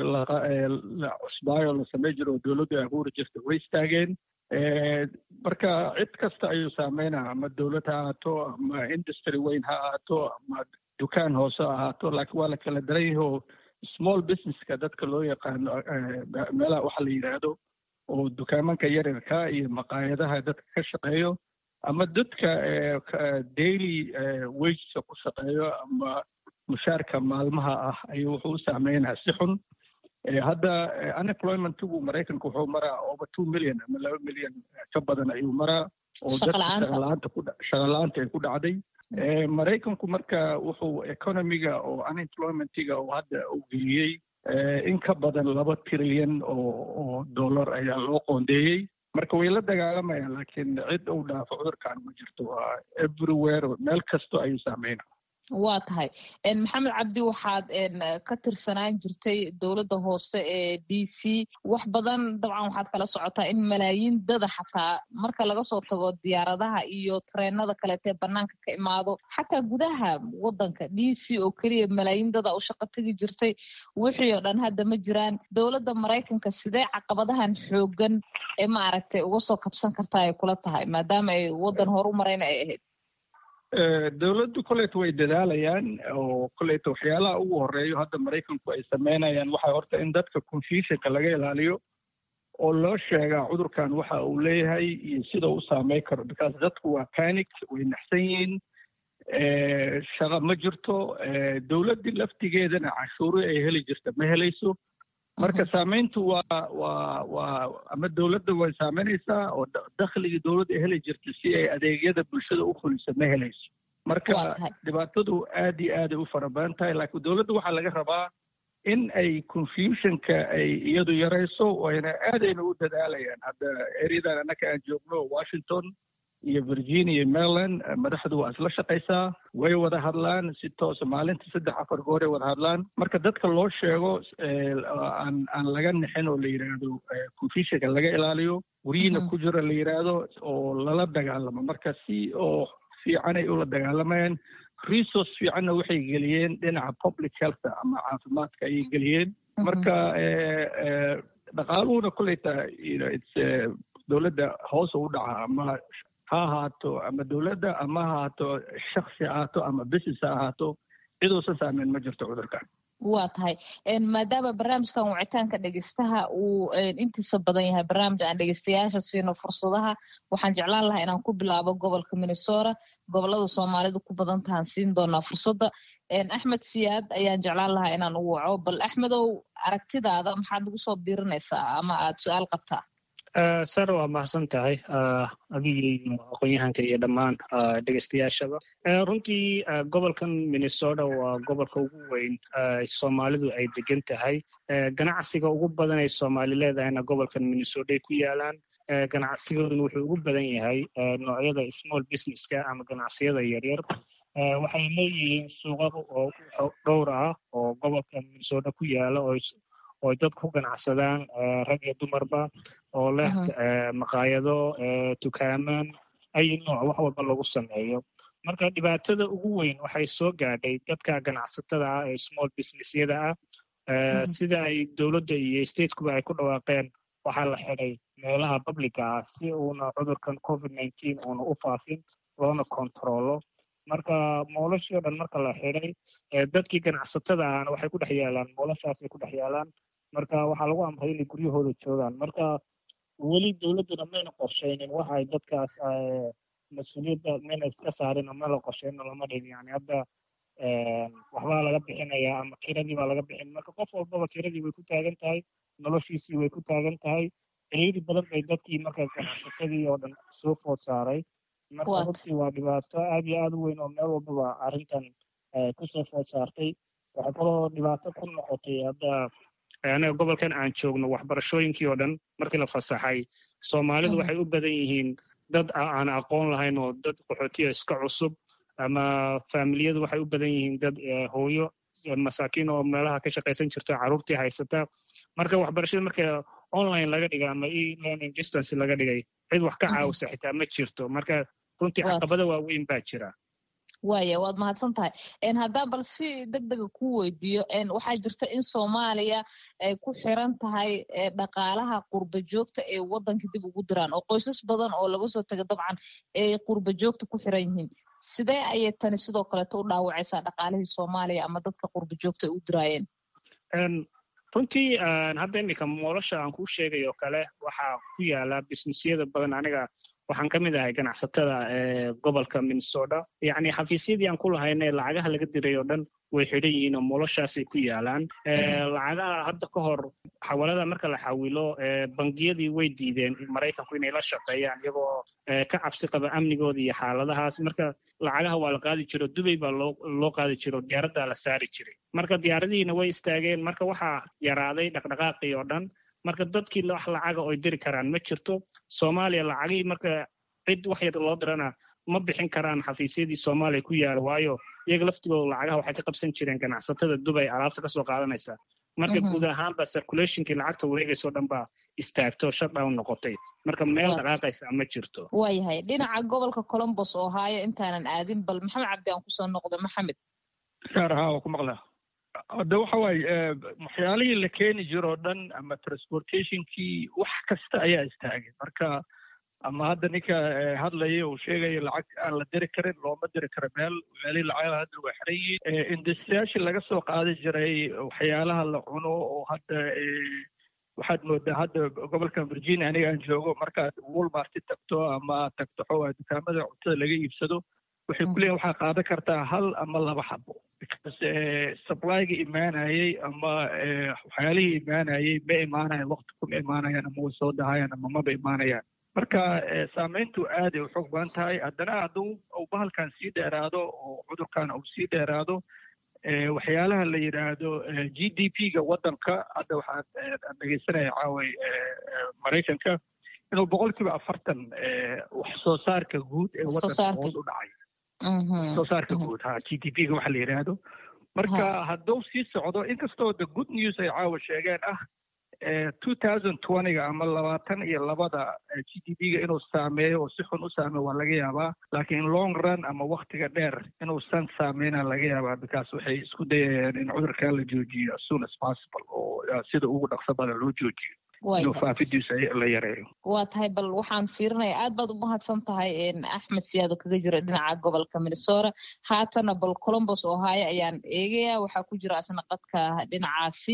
la cusbaayo la samey jiro oo dowladdu abuuri jirta way istaageen marka cid kasta ayuu saameynaa ama dowlad ha ahaato ama industry weyn ha ahaato ama dukaan hoose ha ahaato laakiin waa la kala daran yahi oo small businesska dadka loo yaqaano meelaha waxa la yidhaahdo oo dukaamanka yaryarka iyo maqaayadaha dadka ka shaqeeyo ama dadka daily wagesa ku shaqeeyo ama mushaarka maalmaha ah ayuu wuxuu u saameynaa si xun hadda unemploymentigu maraykanka wuxuu maraa over two million ama laba milyan ka badan ayuu maraa oo dadka shaqalaanta ku shaqala-aanta ay ku dhacday maraykanku marka wuxuu economiga oo unemploymentiga oo hadda uu geliyey in ka badan laba trilyan oo oo dollar ayaa loo qoondeeyey marka way la dagaalamayaan laakiin cid uu dhaafo cudurkan ma jirto waa everywhere meel kasto ayuu saameyna waa tahay maxamed cabdi waxaad ka tirsanaan jirtay dowladda hoose ee d c wax badan dabcan waxaad kala socotaa in malaayiin dada xataa marka laga soo tago diyaaradaha iyo tareenada kaleetee banaanka ka imaado xataa gudaha wadanka d c oo keliya malaayiin dada u shaqo tegi jirtay wixii oo dhan hadda ma jiraan dowladda maraykanka sidee caqabadahan xoogan ee maaragtay uga soo kabsan kartaa ay kula tahay maadaama ay wadan horu marayna ay ahayd dowladdu koleyta way dadaalayaan oo koleyta waxyaalaha ugu horeeyo hadda maraykanku ay sameynayaan waxaa horta in dadka confusionka laga ilaaliyo oo loo sheegaa cudurkan waxa uu leeyahay iyo sida u saameyn karo because dadku waa panic way naxsan yihiin shaqa ma jirto dowladdii laftigeedana cashuuri ay heli jirta ma helayso marka saameyntu waa waa waa ama dowladda way saameynaysaa oo dakhligii dowladda ay heli jirta si ay adeegyada bulshada u fuliso ma helayso marka dhibaatadu aad iyo aaday u fara badan tahay laakiin dowladda waxaa laga rabaa in ay confusionka ay iyadu yarayso wayna aadayna u dadaalayaan hadda ereyadan annaka aan joogno washington iyo virginia iyo maryland madaxdu waa isla shaqaysaa way wada hadlaan si toosa maalinta saddex afar gooray wada hadlaan marka dadka loo sheego aan aan laga nixin oo la yidhaahdo confusionka laga ilaaliyo weriina ku jiro la yidhaahdo oo lala dagaalamo marka si oo fiican ay ula dagaalamayaan resource fiicanna waxay geliyeen dhinaca public health ama caafimaadka ayay geliyeen marka dhaqaaluhuna koleyta dowladda hoos u dhaca ama ha ahaato ama dowladda ama ha ahaato shaksi ahaato ama business ha ahaato ciduusan saameyn ma jirto cudurkan waa tahay maadaama barnaamijkan wicitaanka dhegeystaha uu intiisa badan yahay barnaamij aan dhegeystayaasha siino fursadaha waxaan jeclaan lahaa inaan ku bilaabo gobolka minnesota gobolada soomaalidu ku badan tahaan siin doonaa fursadda axmed siyaad ayaan jeclaan lahaa inaan u waco bal axmedow aragtidaada maxaad nagu soo biirinaysaa ama aad su-aal qabtaa sare waa mahadsan tahay adigii aqoon-yahanka iyo dhammaan dhegeystayaashaba runtii gobolkan minnesota waa gobolka ugu weyn soomaalidu ay degan tahay ganacsiga ugu badan ay soomaali leedahayna gobolkan minnesota ay ku yaalaan ganacsigooduna wuxuu ugu badan yahay noocyada small businesska ama ganacsiyada yaryar waxay leeyihiin suuqa dhowr ah oo gobolka minnesota ku yaala oo oo dadku ku ganacsadaan rag iyo dumarba oo leh maqaayado tukaamaan ay nooc wax walba lagu sameeyo marka dhibaatada ugu weyn waxay soo gaadhay dadka ganacsatada ah ee small businessyada ah sida ay dowladda iyo statekuba ay ku dhawaaqeen waxaa la xidhay meelaha publica ah si uuna cudurkan covid nineteen uuna u faafin loona kontrolo marka moolashii o dhan marka la xidhay dadkii ganacsatada ahna waxay ku dhex yaalaan moolashaasay ku dhex yaalaan marka waxaa lagu amray inay guryahooda joogaan marka weli dowladduna mayna qorshaynin waxa ay dadkaas mas-uuliyadda mayna iska saarin oo mayna qorshaynin lama dhihin yani hadda waxbaa laga bixinayaa ama kiradii baa laga bixin marka qof walbaba kiradii way ku taagan tahay noloshiisii way ku taagan tahay ciriiri badan bay dadkii marka ganacsatadii oo dhan soo food saaray marka runtii waa dhibaato aad iyo aad u weyn oo meel walbaba arrintan kusoo food saartay waxay kaloo dhibaato ku noqotay hadda anaga gobolkan aan joogno waxbarashooyinkii oo dhan markii la fasaxay soomaalidu waxay u badan yihiin dad aan aqoon lahayn oo dad qaxootiya iska cusub ama faamiliyadu waxay u badan yihiin dad hooyo masaakiin oo meelaha ka shaqaysan jirto carruurtii haysata marka waxbarashada marka online laga dhigay ama e learning distance laga dhigay cid wax ka caawisa xitaa ma jirto marka runtii caqabada waaweyn baa jira waaya waad mahadsan tahay haddaan bal si deg dega ku weydiiyo waxaa jirta in soomaaliya ay ku xiran tahay dhaqaalaha qurba joogta ee waddanka dib ugu diraan oo qoysas badan oo laga soo taga dabcan ay qurba joogta ku xiran yihiin sidee ayay tani sidoo kaleeto u dhaawacaysaa dhaqaalihii soomaaliya ama dadka qurba joogta ay u diraayeen runtii hadda iminka moolasha aan kuu sheegay oo kale waxaa ku yaala businessyada badan aniga waxaan ka mid ahay ganacsatada ee gobolka minnesota yacni xafiisyadii aan ku lahayna lacagaha laga diray oo dhan way xidhan yihiin oo moolashaasay ku yaalaan lacagaha hadda ka hor xawalada marka la xawilo bangiyadii way diideen maraykanku inay la shaqeeyaan iyagoo ka cabsi qaba amnigooda iyo xaaladahaas marka lacagaha waa la qaadi jiro dubay baa loo loo qaadi jiro diyaaraddaa la saari jiray marka diyaaradihiina way istaageen marka waxaa yaraaday dhaqdhaqaaqii oo dhan marka dadkii wax lacaga oy diri karaan ma jirto soomaaliya lacagihii marka cid wax yar loo dirana ma bixin karaan xafiisyadii soomaaliya ku yaala waayo iyaga laftigooda lacagaha waxay ka qabsan jireen ganacsatada dubay alaabta kasoo qaadanaysa marka guud ahaanba circulationkii lacagta wareegaysoo dhan baa istaagto shutdown noqotay marka meel dhaqaaqaysa ma jirto waayahay dhinaca gobolka colombos oo haayo intaanan aadin bal maxamed cabdi aan kusoo noqdo maxamed saar haa waa ku maqlaa hadda waxa waaye waxyaalihii la keeni jiro o dhan ama transportationkii wax kasta ayaa istaagay marka ama hadda ninka hadlaya uu sheegaya lacag aan la diri karin looma diri karo meel meelihii lacagaha hadda waa xiran yihiin industriyaashii laga soo qaadi jiray waxyaalaha la cuno oo hadda waxaad moodaa hadda gobolkan virginia aniga aan joogo markaad walmarti tagto ama aad tagto xoogaa dukaamada cuntada laga iibsado waxay ku leeyihin waxaa qaadan kartaa hal ama laba xabo because supplyga imaanayay ama waxyaalihii imaanayay ma imaanayan waqti kuma imaanayaan ama way soo dahayaan ama maba imaanayaan marka saamayntu aaday u xoog badan tahay haddana hadduu uu bahalkan sii dheeraado oo cudurkan uu sii dheeraado waxyaalaha la yidhaahdo g d p ga waddanka hadda waxaan dhegeysanaya caaway maraykanka inuu boqol kiiba afartan wax soo saarka guud ee waddanka hoos u dhacay soo saarka guud ha g d p ga waxa la yidhaahdo marka hadduu sii socdo inkastoo the good news ay caawa sheegeen ah two thousand twentyga ama labaatan iyo labada g d p ga inuu saameeyo oo si xun u saameeyo waa laga yaabaa laakiin long run ama waktiga dheer inuusan saameyna laga yaabaa because waxay isku dayayaan in cudurkan la joojiyo as soon as possible oo sida ugu dhaqso badan loo joojiyo inuu faafidiisa la yareeyo waa tahay bal waxaan fiirinaya aad baad u mahadsan tahay axmed siyaado kaga jira dhinaca gobolka minnesota haatana bal colombos ohio ayaan eegaya waxaa ku jira asna qadka dhinacaasi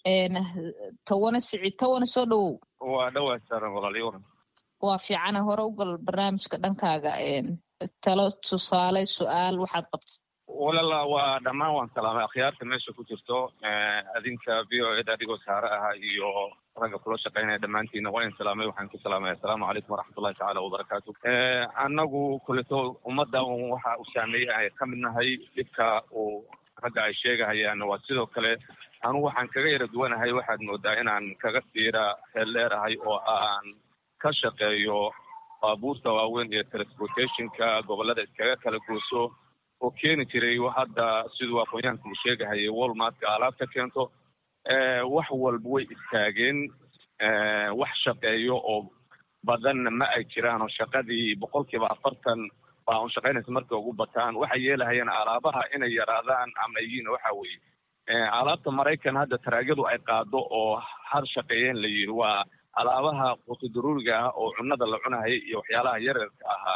tawane sicid tawane soo dhowow waa dhowaa saaran walaaliyo waran waa fiicana hore u gal barnaamijka dhankaaga talo tusaale su-aal waxaad qabta walala waa dhammaan waan salaamay akhyaarta meesha ku jirto adinka v o eda adigoo saare aha iyo ragga kula shaqaynaya dhammaantiina waa in salaamay waxaan ku salaamaya assalaamu calaykum waraxmatullahi tacaala wabarakaatu annagu kuleto ummadda waxa uu saameeyey ay ka mid nahay dhibka uu ragga ay sheegahayaan waa sidoo kale anugu waxaan kaga yara duwanahay waxaad moodaa inaan kaga siira heel dheerahay oo aan ka shaqeeyo baabuurta waaweyn iyo transportationka gobollada iskaga kala gooso oo keeni jiray hadda siduu aqoonyahanka uu sheegahayay walmartka alaabta keento wax walba way istaageen wax shaqeeyo oo badanna ma ay jiraan oo shaqadii boqolkiiba afartan baa un shaqaynaysa markay ugu bataan waxay yeelahayaan alaabaha inay yaraadaan ama yihiin waxa weeye alaabta maraykan hadda taraagadu ay qaado oo har shaqeeyeen la yidhi waa alaabaha qutudaruuriga ah oo cunnada la cunahaya iyo waxyaalaha yaryarka ahaa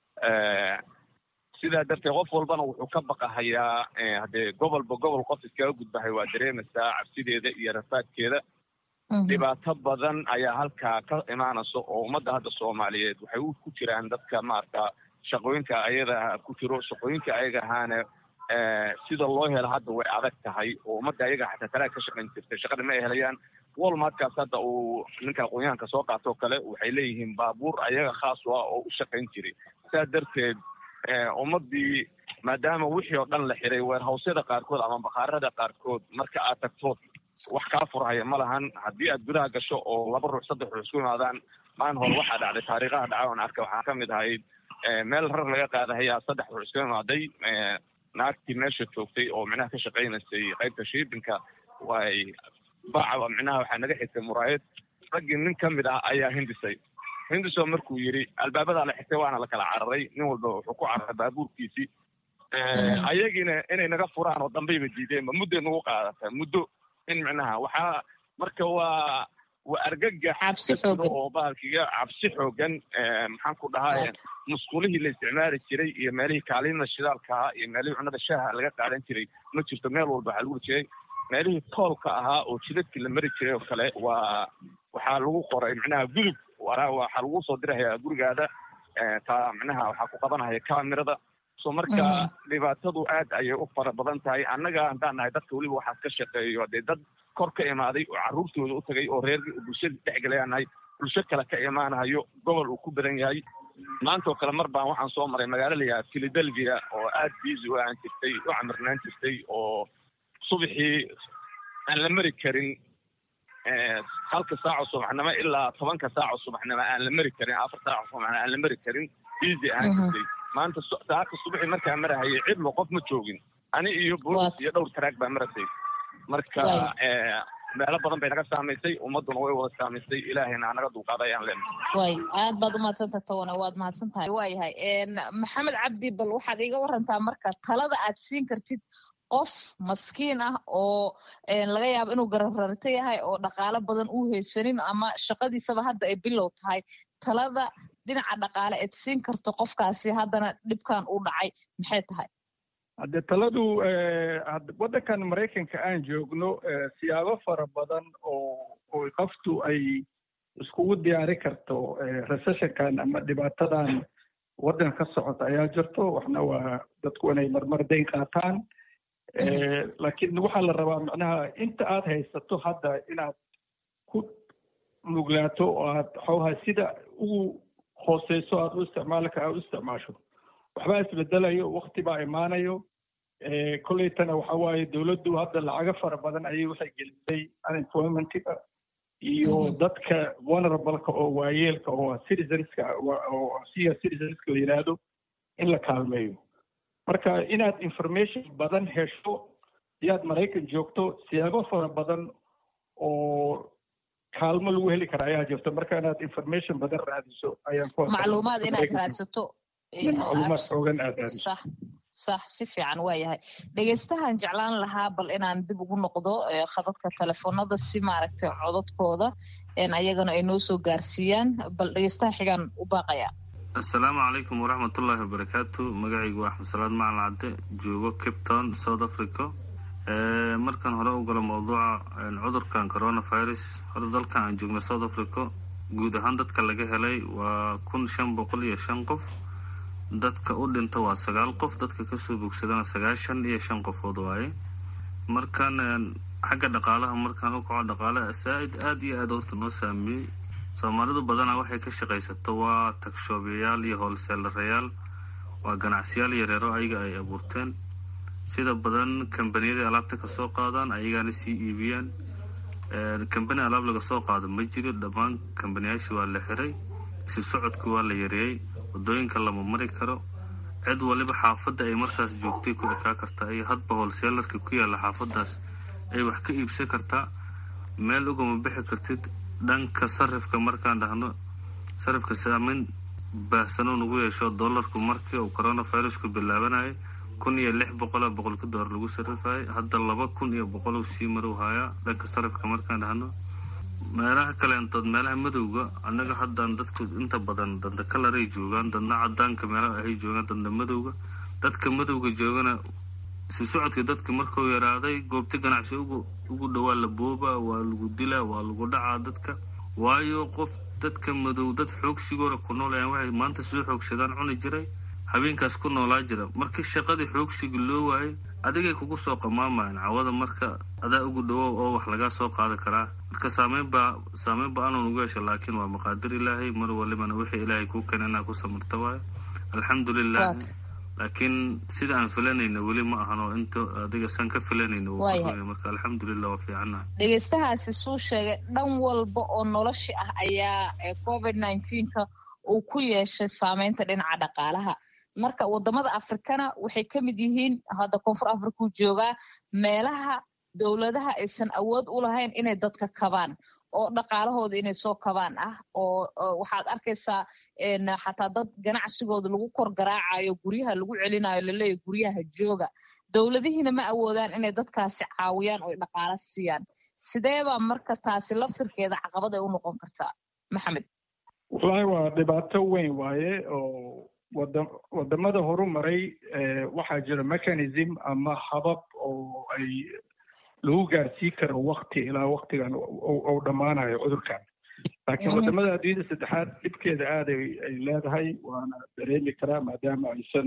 sidaa darteed qof walbana wuxuu ka baqahayaa haddee gobolba gobol qof iskaga gudbahay waa dareemaysaa cabsideeda iyo rafaadkeeda dhibaato badan ayaa halkaa ka imaanaysa oo ummadda hadda soomaaliyeed waxay ku jiraan dadka maarata shaqooyinka ayada ku jiro shaqooyinka ayaga ahaana sida loo helo hadda way adag tahay oo ummadda ayaga xataa talaa ka shaqayn jirtay shaqada ma ay helayaan walmartkaas hadda uu ninka aqoonyahanka soo qaatoo kale waxay leeyihiin baabuur ayaga khaas u ah oo u shaqayn jiray sidaa darteed ummaddii maadaama wixii oo dhan la xiray weerhawsyada qaarkood ama bakhaarada qaarkood marka aad tagto wax kaa furhaya ma lahan haddii aad gudaha gasho oo laba ruux saddex ruux isku imaadaan maalin hore waxaa dhacday taariikhaha dhaca oon arka waxaa ka mid ahayd meel rar laga qaadahayaa saddex ruux isku imaaday naagtii meesha joogtay oo micnaha ka shaqaynaysay qaybta shiibinka way baca micnaha waxaa naga xigtay muraayad raggii nin ka mid ah ayaa hindisay hindiso markuu yidhi albaabadaa la xigtay waana la kala cararay nin walba wuxuu ku cararay baabuurkiisii ayagiina inay naga furaan oo dambayba diideenba mudday nagu qaadata muddo in micnaha waxaa marka waa waa argagax oo bahalkiga cabsi xoogan maxaan ku dhahaa musqulihii la isticmaali jiray iyo meelihii kaalinada shidaalka ahaa iyo meelihii cunnada shaaha laga qaadan jiray ma jirto meel walba waxaa lagu jiray meelihii toolka ahaa oo jidadkii la mari jiray oo kale waa waxaa lagu qoray micnaha gudub waxaa lagu soo dirahayaa gurigaada taa micnaha waxaa ku qabanahaya kamirada so marka dhibaatadu aad ayay u fara badan tahay annaga haddaan nahay dadka weliba waxaas ka shaqeeyo dee dad kor ka imaaday oo carruurtooda u tagay oo reer bulshada dhexgelayaan nahay bulsho kale ka imaanahayo gobol uu ku badan yahay maanta oo kale mar baan waxaan soo maray magaalo la yidhaha philadelphia oo aad busy u ahaan jirtay u camirnaan jirtay oo subaxii aan la mari karin halka saaco subaxnimo ilaa tobanka saaco subaxnimo aan la mari karin afar saaco subaxnimo aan la mari karin easy ahaan jirtay maanta saaka subaxii markaa marahayay cidlo qof ma joogin ani iyo boolis iyo dhowr taraag baa marasay marka meelo badan bay naga saamaysay ummaduna way wada saamaysay ilaahayna anaga dulqaaday ayaan leenahay way aad baad umahadsantahay tawana waad mahadsan tahay waayahay maxamed cabdi bal waxaad iiga warantaa marka talada aad siin kartid qof maskiin ah oo laga yaabo inuu garararto yahay oo dhaqaalo badan uu haysanin ama shaqadiisaba hadda ay bilow tahay talada dhinaca dhaqaale eed siin karto qofkaasi haddana dhibkan uu dhacay maxay tahay hadde taladu waddankan maraykanka aan joogno siyaabo fara badan oo oo qoftu ay iskugu diyaari karto recessionkan ama dhibaatadan waddan ka socota ayaa jirto waxna waa dadku inay marmar dayn qaataan laakiin waxaa la rabaa macnaha inta aad haysato hadda inaad ku nuglaato oo aad xoogaha sida ugu hooseyso aad u isticmaalka aad u isticmaasho waxbaa isbedelayo wakti baa imaanayo kolleytana waxa waaye dowladdu hadda lacago fara badan ayay waxay gelisay unemploymentiga iyo dadka vulnerableka oo waayeelka oo citizenska oo siya citizenska la yidhaahdo in la kaalmeeyo marka inaad information badan hesho iyaad maraykan joogto siyaabo fara badan oo kaalmo lagu heli kara ayaa jirto marka inaad information badan raadiso ayaan ku macluumaad inaad raadsato macluumaad xoogan aad raadiso sax sax si fiican waa yahay dhegeystahan jeclaan lahaa bal inaan dib ugu noqdo khadadka telefoonada si maaragtay codadkooda ayagana ay noo soo gaarsiiyaan bal dhegeystaha xigaan u baaqaya assalaamu calaykum waraxmatullaahi wabarakaatu magacaygu waa axmed salaad macalin cadde joogo cape town south africa markaan hore u galo mawduuca cudurkan coronavirus horta dalkan aan joogno south africa guud ahaan dadka laga helay waa kun shan boqol iyo shan qof dadka u dhinta waa sagaal qof dadka kasoo bogsadana sagaashan iyo shan qofood waaye markaan xagga dhaqaalaha markaan u kaco dhaqaalaha saa-id aada iyo aada horta noo saameeyey soomaalidu badanaa waxay ka shaqaysato waa tagshoobiyayaal iyo hoolseelarayaal waa ganacsiyaal yareero ayaga ay abuurteen sida badan kambaniyada alaabta kasoo qaadaan ayagaana sii iibiyaan kambani alaab laga soo qaado ma jiro dhammaan kambaniyaashii waa la xiray si socodkii waa la yareeyey wadooyinka lama mari karo cid waliba xaafadda ay markaas joogtay ku ekaa kartaa iyo hadba hoolseelarka ku yaalla xaafadaas ay wax ka iibsan kartaa meel ugama bixi kartid dhanka sarifka markaan dhahno sarifka saameyn baahsanuu nagu yeesho dollarku markii uu coronavirusku bilaabanayay kun iyo lix boqola boqolka doolar lagu sarifayay hadda laba kun iyo boqol uu sii marow hayaa dhanka sarifka markaan dhahno meelaha kaleentood meelaha madowga annaga haddaan dadku inta badan danda kalaray joogaan dadna cadaanka meelaha ahay joogaan dadna madowga dadka madowga joogana si socodka dadka markuu yaraaday goobta ganacsi ugu dhowaa la booba waa lagu dilaa waa lagu dhacaa dadka waayo qof dadka madow dad xoogsigoora ku nool ayaan waxay maanta soo xoogsadaan cuni jiray habeenkaas ku noolaa jira markii shaqadii xoogsiga loo waayay adigay kugu soo qamaamayan cawada marka adaa ugu dhawow oo wax lagaa soo qaadi karaa marka saameynbaa saameyn ba-anuu nagu yeesha laakiin waa maqaadir ilaahay mar walibana wixii ilaahay kuu keena inaa ku samirta waayo alxamdulilah laakiin sida aan filanayna weli ma ahano inta adiga san ka filanayna marka alxamdulilah waa fiicanaha dhegeystahaasi suu sheegay dhan walba oo nolosha ah ayaa covid nineteenka uu ku yeeshay saameynta dhinaca dhaqaalaha marka wadamada afrikana waxay ka mid yihiin hadda koonfur afrikuu joogaa meelaha dowladaha aysan awood u lahayn inay dadka kabaan oo dhaqaalahooda inay soo kabaan ah oo waxaad arkaysaa xataa dad ganacsigooda lagu kor garaacayo guryaha lagu celinayo laleeyahy guryaha jooga dowladihiina ma awoodaan inay dadkaasi caawiyaan oo dhaqaalo siiyaan sideebaa marka taasi laftirkeeda caqabad ay u noqon kartaa maxamed wallaahi waa dhibaato weyn waaye oo wadamada horu maray waxaa jira mechanism ama habab oo ay lagu gaarsii karo wakti ilaa waktigan uu dhammaanayo cudurkan laakiin wadamada adduunyada saddexaad dhibkeeda aad ay leedahay waana dareemi karaa maadaama aysan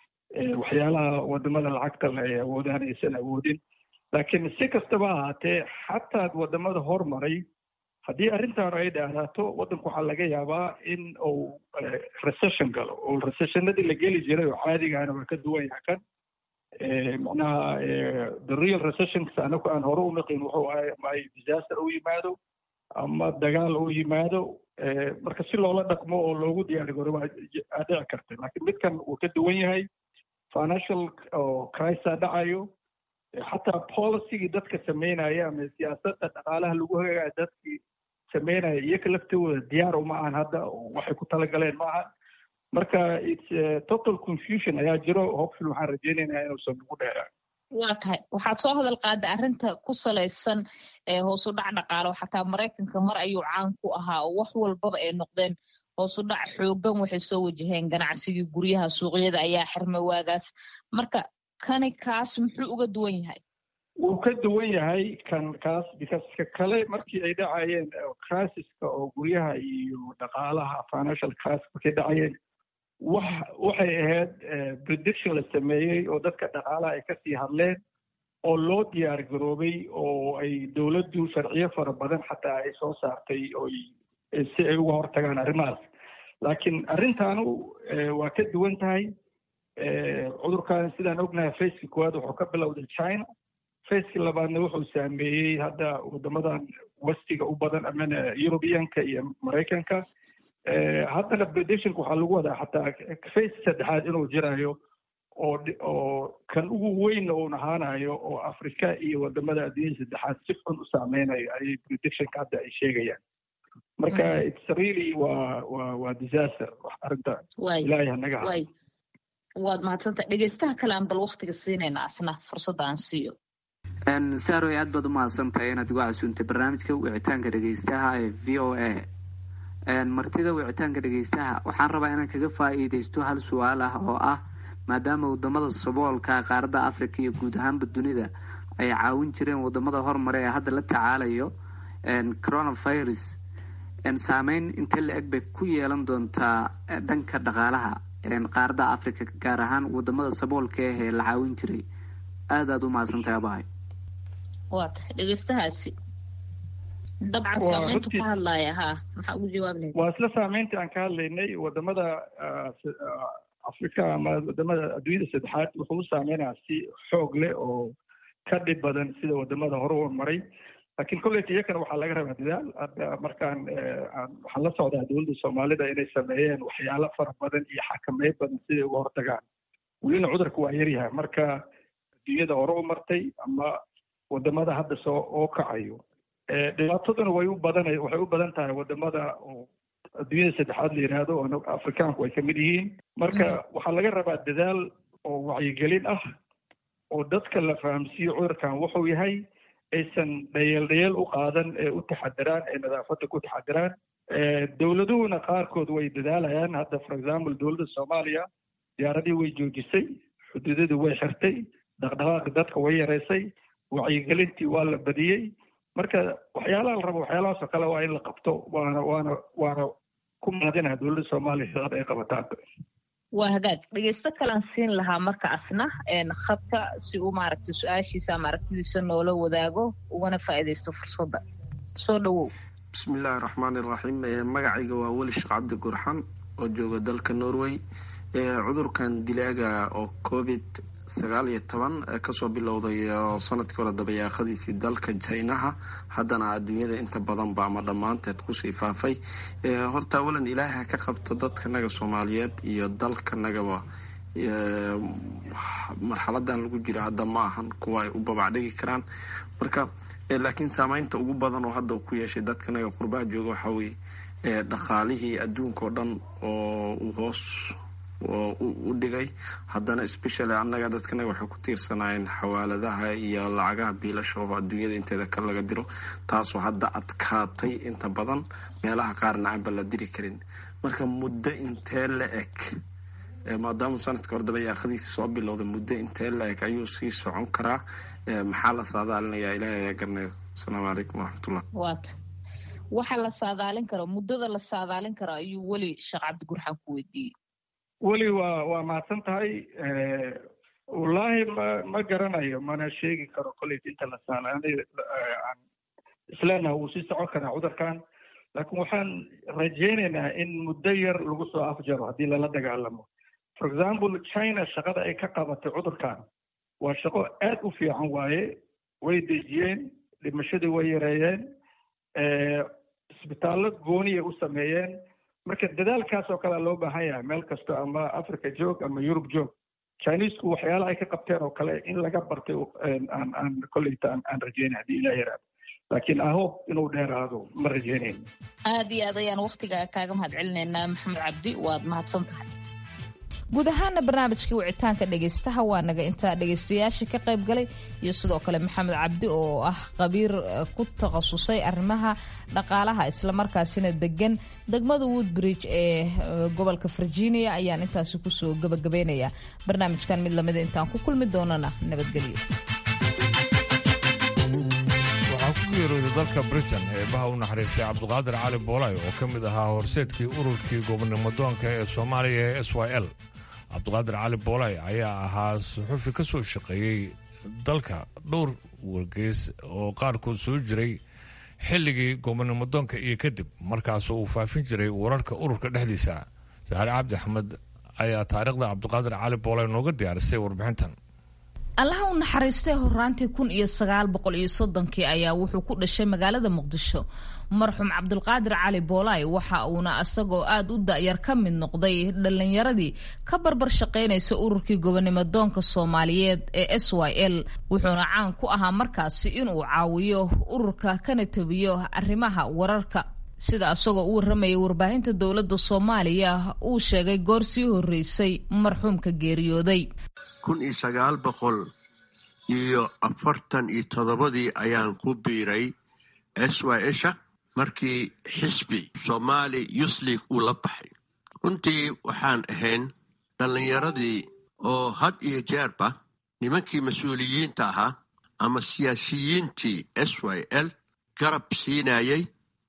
waxyaalaha wadamada lacagta le ay awoodaan aysan awoodin laakiin si kastaba ahaatee xataa wadamada hormaray haddii arrintan ay dheeraato waddanku waxaa laga yaabaa in uu recession galo oo recessionadii la geli jiray oo caadigaana waa ka duwan yaha kan macnaha the real recessions anagu aan hore u naqin wuxuu ahay ama ay disaster u yimaado ama dagaal u yimaado marka si loola dhaqmo oo loogu diyaari garo waa dhici karta laakiin midkan wuu ka duwan yahay financial oo crisa dhacayo xataa policygii dadka sameynaya ama siyaasadda dhaqaalaha lagu hagaaya dadkii sameynaya iyoka laftooda diyaar uma ahan hadda waxay ku talagaleen maaha marka its total confusion ayaa jiro hopeful waxaan rajeynaynaa inuusan nagu dheeraan waa tahay waxaad soo hadal qaada arrinta ku salaysan hoos u dhac dhaqaalo xataa maraykanka mar ayuu caan ku ahaa oo wax walbaba ay noqdeen hoos u dhac xoogan waxay soo wajaheen ganacsigii guryaha suuqyada ayaa xirmay waagaas marka kani kaas muxuu uga duwan yahay wuu ka duwan yahay kan kaas because ka kale markii ay dhacayeen crisiska oo guryaha iyo dhaqaalaha financial crisis markay dhacayeen wax waxay ahayd prediction la sameeyey oo dadka dhaqaalaha ay kasii hadleen oo loo diyaar garoobay oo ay dowladdu sharciyo fara badan xataa ay soo saartay oo si ay uga hortagaan arrimahaas laakiin arrintaanu waa ka duwan tahay cudurkan sidaan ognahay faceki koowaad wuxuu ka bilowday china faceki labaadna wuxuu saameeyey hadda waddamadan westiga u badan amana europeanka iyo maraykanka haddana predictionka waxaa lagu wadaa xataa face saddexaad inuu jirayo oo oo kan ugu weyn uun ahaanayo oo afrika iyo wadamada adduunyada saddexaad si xun u saameynayo ayay predictionka hadda ay sheegayaan marka its really waa waa waa disaster wax arrinta ilaahay hanaga ha waad mahadsanta dhegeystaha kale aan bal waktiga siinayna asna fursadda aan siiyo saaroy aad baad u mahadsantahay inaad igu casuuntay barnaamijka wicitaanka dhegeystaha ee v o a martida wicitaanka dhegeystaha waxaan rabaa inaan kaga faa-iideysto hal su-aal ah oo ah maadaama wadamada saboolka qaaradda africa iyo guud ahaanba dunida ay caawin jireen wadamada horumare ee hadda la tacaalayo coronavirus saameyn intee la eg bay ku yeelan doontaa dhanka dhaqaalaha qaaradda africa gaar ahaan wadamada saboolka ah ee la caawin jiray aad aad u mahadsantahay abahay waa tahay dhegeystahaasi dabcan saameyntu ka hadlaya ha maxaa ugu jawaab lahayd waa isla saameyntii aan ka hadlaynay wadamada africa ama wadamada adduunyada saddexaad wuxuu u saameynayaa si xoog leh oo ka dhib badan sida wadamada hore u maray laakiin kolleyta iyakana waxaa laga rabaa dadaal hadda markaan waxaan la socdaa dowladda soomaalida inay sameeyeen waxyaalo fara badan iyo xakameyn badan siday uga hortagaan welina cudurka waa yaryahay marka adduunyada hore u martay ama wadamada hadda soo oo kacayo dhibaataduna way u badan waxay u badan tahay wadamada oo adduunyada saddexaad la yidhaahdo oo afrikaanku ay kamid yihiin marka waxaa laga rabaa dadaal oo wacyigelin ah oo dadka la fahamsiiyo cudurkan wuxuu yahay aysan dhayeel dhayeel u qaadan ee u taxadiraan ee nadaafadda ku taxadiraan dowladuhuna qaarkood way dadaalayaan hadda for example dowladda soomaaliya diyaaradii way joojisay xuduudadii way xirtay dhaqdhaqaaqi dadka way yareysay wacyigelintii waa la badiyey marka waxyaalaha la rabo waxyaalahaasoo kale waa in la qabto waana waana waana ku mahadinaha dowladda soomaaliya shaqada ay qabataan waa hagaag dhegeysto kalaan siin lahaa marka asna khadka si uu maaragtay su-aashiisa ama aragtidiisa noola wadaago ugana faa'iidaysto fursadda soo dhowow bismillaahi raxmaani raxiim magacayga waa weli sheekh cabdi gurxan oo jooga dalka norway cudurkan dilaaga oo covid sagaal iyo toban kasoo bilowday sanadkii hore dabayaaqadiisii dalka jinaha haddana adduunyada inta badanba ama dhammaanteed kusii faafay horta awalan ilaaha ka qabto dadkanaga soomaaliyeed iyo dalkanagaba marxaladan lagu jiro hadda ma ahan kuwa ay u babacdhigi karaan marka laakiin saameynta ugu badan oo hadda ku yeeshay dadkanaga qurbaa jooga waxaa weye dhaqaalihii adduunka oo dhan oo uu hoos u dhigay haddana specially annaga dadkanaga waxay ku tiirsanaayeen xawaaladaha iyo lacagaha biilasha oo adduunyada inteeda ka laga diro taasoo hadda adkaatay inta badan meelaha qaarna aanba la diri karin marka muddo intee la eg maadaama sanadka hore dabayaaqadiisi soo bilowday muddo intee la eg ayuu sii socon karaa maxaa la saadaalinayaa ilaahay ayaa garanayo asalaamu calaykum waraxmatullah waata waxa la saadaalin karo muddada la saadaalin karo ayuu weli sheekh cabdigurxaan ku weydiiyey weli waa waa mahadsan tahay wallaahi ma ma garanayo mana sheegi karo kolleyt inta la saalaanay aan isleenaha wuu sii socon karaa cudurkan laakiin waxaan rajeynaynaa in muddo yar lagu soo afjaro haddii lala dagaalamo for example china shaqada ay ka qabatay cudurkan waa shaqo aad u fiican waaye way dejiyeen dhimashadii way yareeyeen isbitaallo gooniyay u sameeyeen marka dadaalkaas oo kalea loo baahan yahay meel kasta ama africa joog ama yurub joog chinesku waxyaalaha ay ka qabteen oo kale in laga bartay aan aan kolleyta aan rajeynay haddii ilaa yaraado laakiin ahob inuu dheeraado ma rajeynayn aad iyo aad ayaan wakhtiga kaaga mahad celinaynaa maxamed cabdi waad mahadsan tahay guud ahaana barnaamijkii wicitaanka dhegaystaha waa naga intaa dhegaystayaashii ka qayb galay iyo sidoo kale maxamed cabdi oo ah khabiir ku takhasusay arrimaha dhaqaalaha islamarkaasina degan degmada woodbridge ee gobolka virginia ayaan intaasi kusoo gabagabaynayaa barnaamijkan mid lamida intaan ku kulmi doonana nabadgelyo waxaa ku geerooday dalka britain eebaha u naxariistay cabduqaadir cali boolay oo ka mid ahaa horseedkii ururkii gobonimodoonka ee soomaaliya ee s y l cabduqaadir cali boolay ayaa ahaa suxufi ka soo shaqeeyey dalka dhowr wargeys oo qaarkood soo jiray xilligii gobonimodoonka iyo kadib markaasoo uu faafin jiray wararka ururka dhexdiisa saxaare cabdi axmed ayaa taariikhda cabduqaadir cali boolay nooga diyaarisay warbixintan allaha u naxariistay horaantii kun iyo sagaal boqol iyo soddonkii ayaa wuxuu ku dhashay magaalada muqdisho marxuum cabdulqaadir cali boolay waxa uuna isagoo aada u da'yar ka mid noqday dhallinyaradii ka barbar shaqaynaysa ururkii gobonimodoonka soomaaliyeed ee s y l wuxuuna caan ku ahaa markaasi inuu caawiyo ururka kana tabiyo arrimaha wararka sida isagoo u warramayay warbaahinta dowladda soomaaliya uu sheegay goor sii horreysay marxuumka geeriyooday kun iyo sagaal boqol iyo afartan iyo toddobadii ayaan ku biiray s y sha markii xisbi somaali youth league uu la baxay runtii waxaan ahayn dhallinyaradii oo had iyo jeerba nimankii mas-uuliyiinta ahaa ama siyaasiyiintii s y l garab siinayay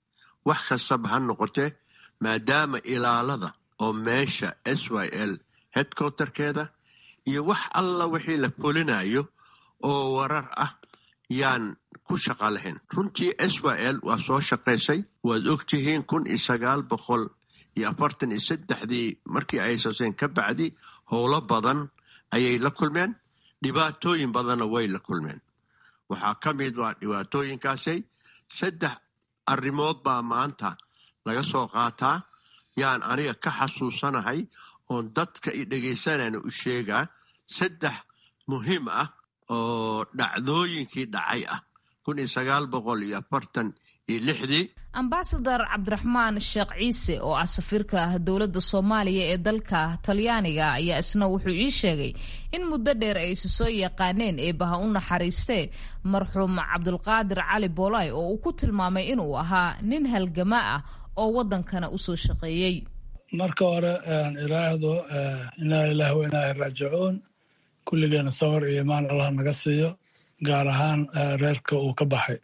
wax kastaba ha noqotee maadaama ilaalada oo meesha s y l headquarterkeeda iyo wax alla wixii la fulinayo oo warar ah yaan ku shaqa lahayn runtii s y l waa soo shaqaysay waad ogtihiin kun iyo sagaal boqol iyo afartan iyo saddexdii markii ay saseen ka bacdi howlo badan ayay la kulmeen dhibaatooyin badanna way la kulmeen waxaa ka mid waa dhibaatooyinkaasay saddex arrimood baa maanta laga soo qaataa yaan aniga ka xasuusanahay oon dadka i dhegaysanayna u sheegaa saddex muhiim ah oo dhacdooyinkii dhacay ah kun iyo sagaal boqol iyo afartan iyo lixdii ambasadar cabdiraxmaan sheekh ciise oo ah safiirka dowladda soomaaliya ee dalka talyaaniga ayaa isna wuxuu ii sheegay in muddo dheer ay isu soo yaqaaneen eebaha u naxariistee marxuum cabdulqaadir cali boolay oo uu ku tilmaamay inuu ahaa nin halgama ah oo waddankana usoo shaqeeyey marka hore iraahdo inaa lilahi wa inaa raajicuun kulligeena sawir iyo imaan allah naga siiyo gaar ahaan reerka uu ka baxay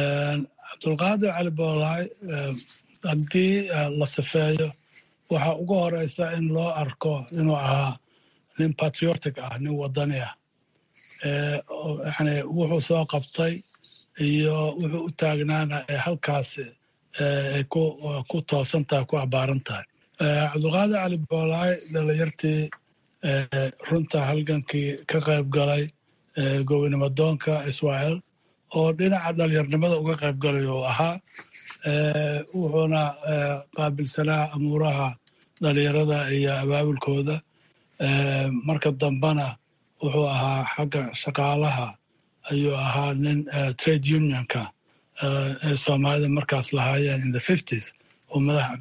cabdulqaadir cali boolaay haddii la sifeeyo waxaa ugu horeysa in loo arko inuu ahaa nin patriotic ah nin wadani ah yani wuxuu soo qabtay iyo wuxuu u taagnaana ee halkaasi ay ku toosan tahay ku abaaran tahay cabdulqaadir cali boolaay dhalinyartii runta halgankii ka qayb galay gobonimodoonka israel oo dhinaca dhalinyarnimada uga qayb galay uu ahaa wuxuuna qaabilsanaa amuuraha dhalinyarada iyo abaabulkooda marka dambena wuxuu ahaa xagga shaqaalaha ayuu ahaa nin trade unionka ee soomaalida markaas lahaayeen in the fifties oo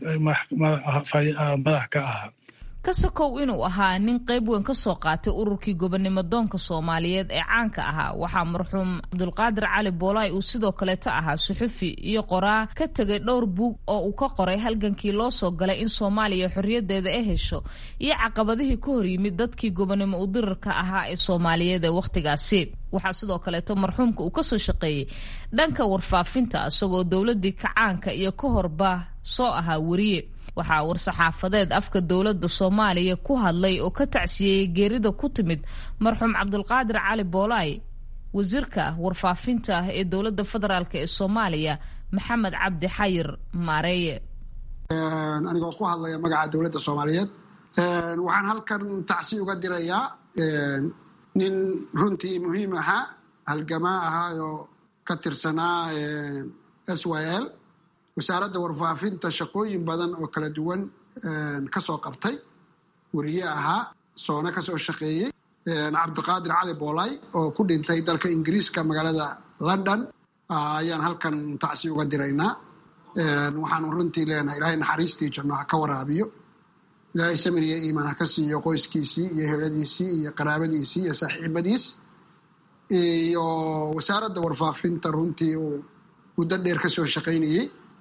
madax ka ahaa kasakow inuu ahaa nin qayb weyn ka soo qaatay ururkii gobonimodoonka soomaaliyeed ee caanka ahaa waxaa marxuum cabdulqaadir cali boolaay uu sidoo kaleeta ahaa suxufi iyo qoraa ka tegay dhowr buug oo uu ka qoray halgankii loo soo galay in soomaaliya xorriyadeeda ay hesho iyo caqabadihii ka hor yimid dadkii gobonimo udirarka ahaa ee soomaaliyeed ee wakhtigaasi waxaa sidoo kaleeto marxuumka uu kasoo shaqeeyey dhanka warfaafinta isagoo dowladii kacaanka iyo ka horba soo ahaa weriye waxaa war-saxaafadeed afka dowladda soomaaliya ku hadlay oo ka tacsiyeeyey geerida ku timid marxuum cabdulqaadir cali boolaay wasiirka warfaafinta ee dowladda federaalk ee soomaaliya maxamed cabdi xayir maareeye anigoo ku hadlaya magaca dowladda soomaaliyeed waxaan halkan tacsi uga dirayaa nin runtii muhiim ahaa halgamaa ahaa oo ka tirsanaa s y l wasaaradda warfaafinta shaqooyin badan oo kala duwan kasoo qabtay weriye ahaa soona kasoo shaqeeyey cabdiqaadir cali boolay oo ku dhintay dalka ingiriiska magaalada london ayaan halkan tacsi uga diraynaa waxaanu runtii leenahay ilaahay naxariistii janno ha ka waraabiyo ilaahay samir iyo iimaan ha ka siiyo qoyskiisii iyo heladiisii iyo qaraabadiisii iyo saaxiibadiis iyo wasaaradda warfaafinta runtii uu muddo dheer ka soo shaqaynayey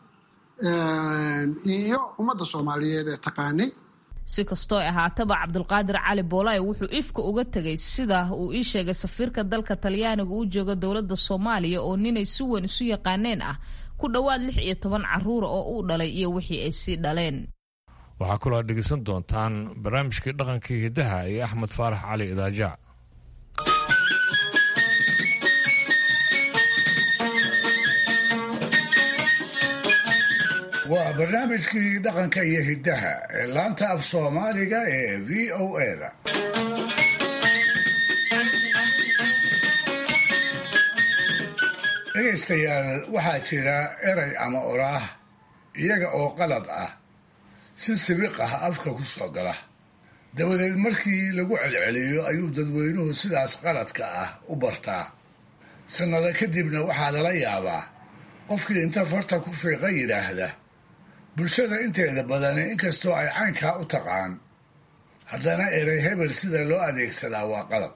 iyo ummadda soomaaliyeed ee taqaanay si kastoo ahaataba cabdulqaadir cali boolay wuxuu ifka uga tegay sida uu ii sheegay safiirka dalka talyaaniga u jooga dowladda soomaaliya oo ninay si weyn isu yaqaaneen ah ku dhowaad lix iyo toban caruura oo uu dhalay iyo wixii ay sii dhaleen waxaa kaloo aad dhegeysan doontaan barnaamijkii dhaqankii hiddaha ee axmed faarax cali idaajac waa barnaamijkii dhaqanka iyo hiddaha ee laanta af soomaaliga ee v o eda dhegaystayaal waxaa jira eray ama oraah iyaga oo qalad ah si sibiq ah afka ku soo gala dabadeed markii lagu celceliyo ayuu dadweynuhu sidaas qaladka ah u bartaa sannado kadibna waxaa lala yaabaa qofkii inta farta ku fiiqa yidhaahda bulshada inteeda badani inkastoo ay caynkaa u taqaan haddana erey hebel sida loo adeegsadaa waa qalad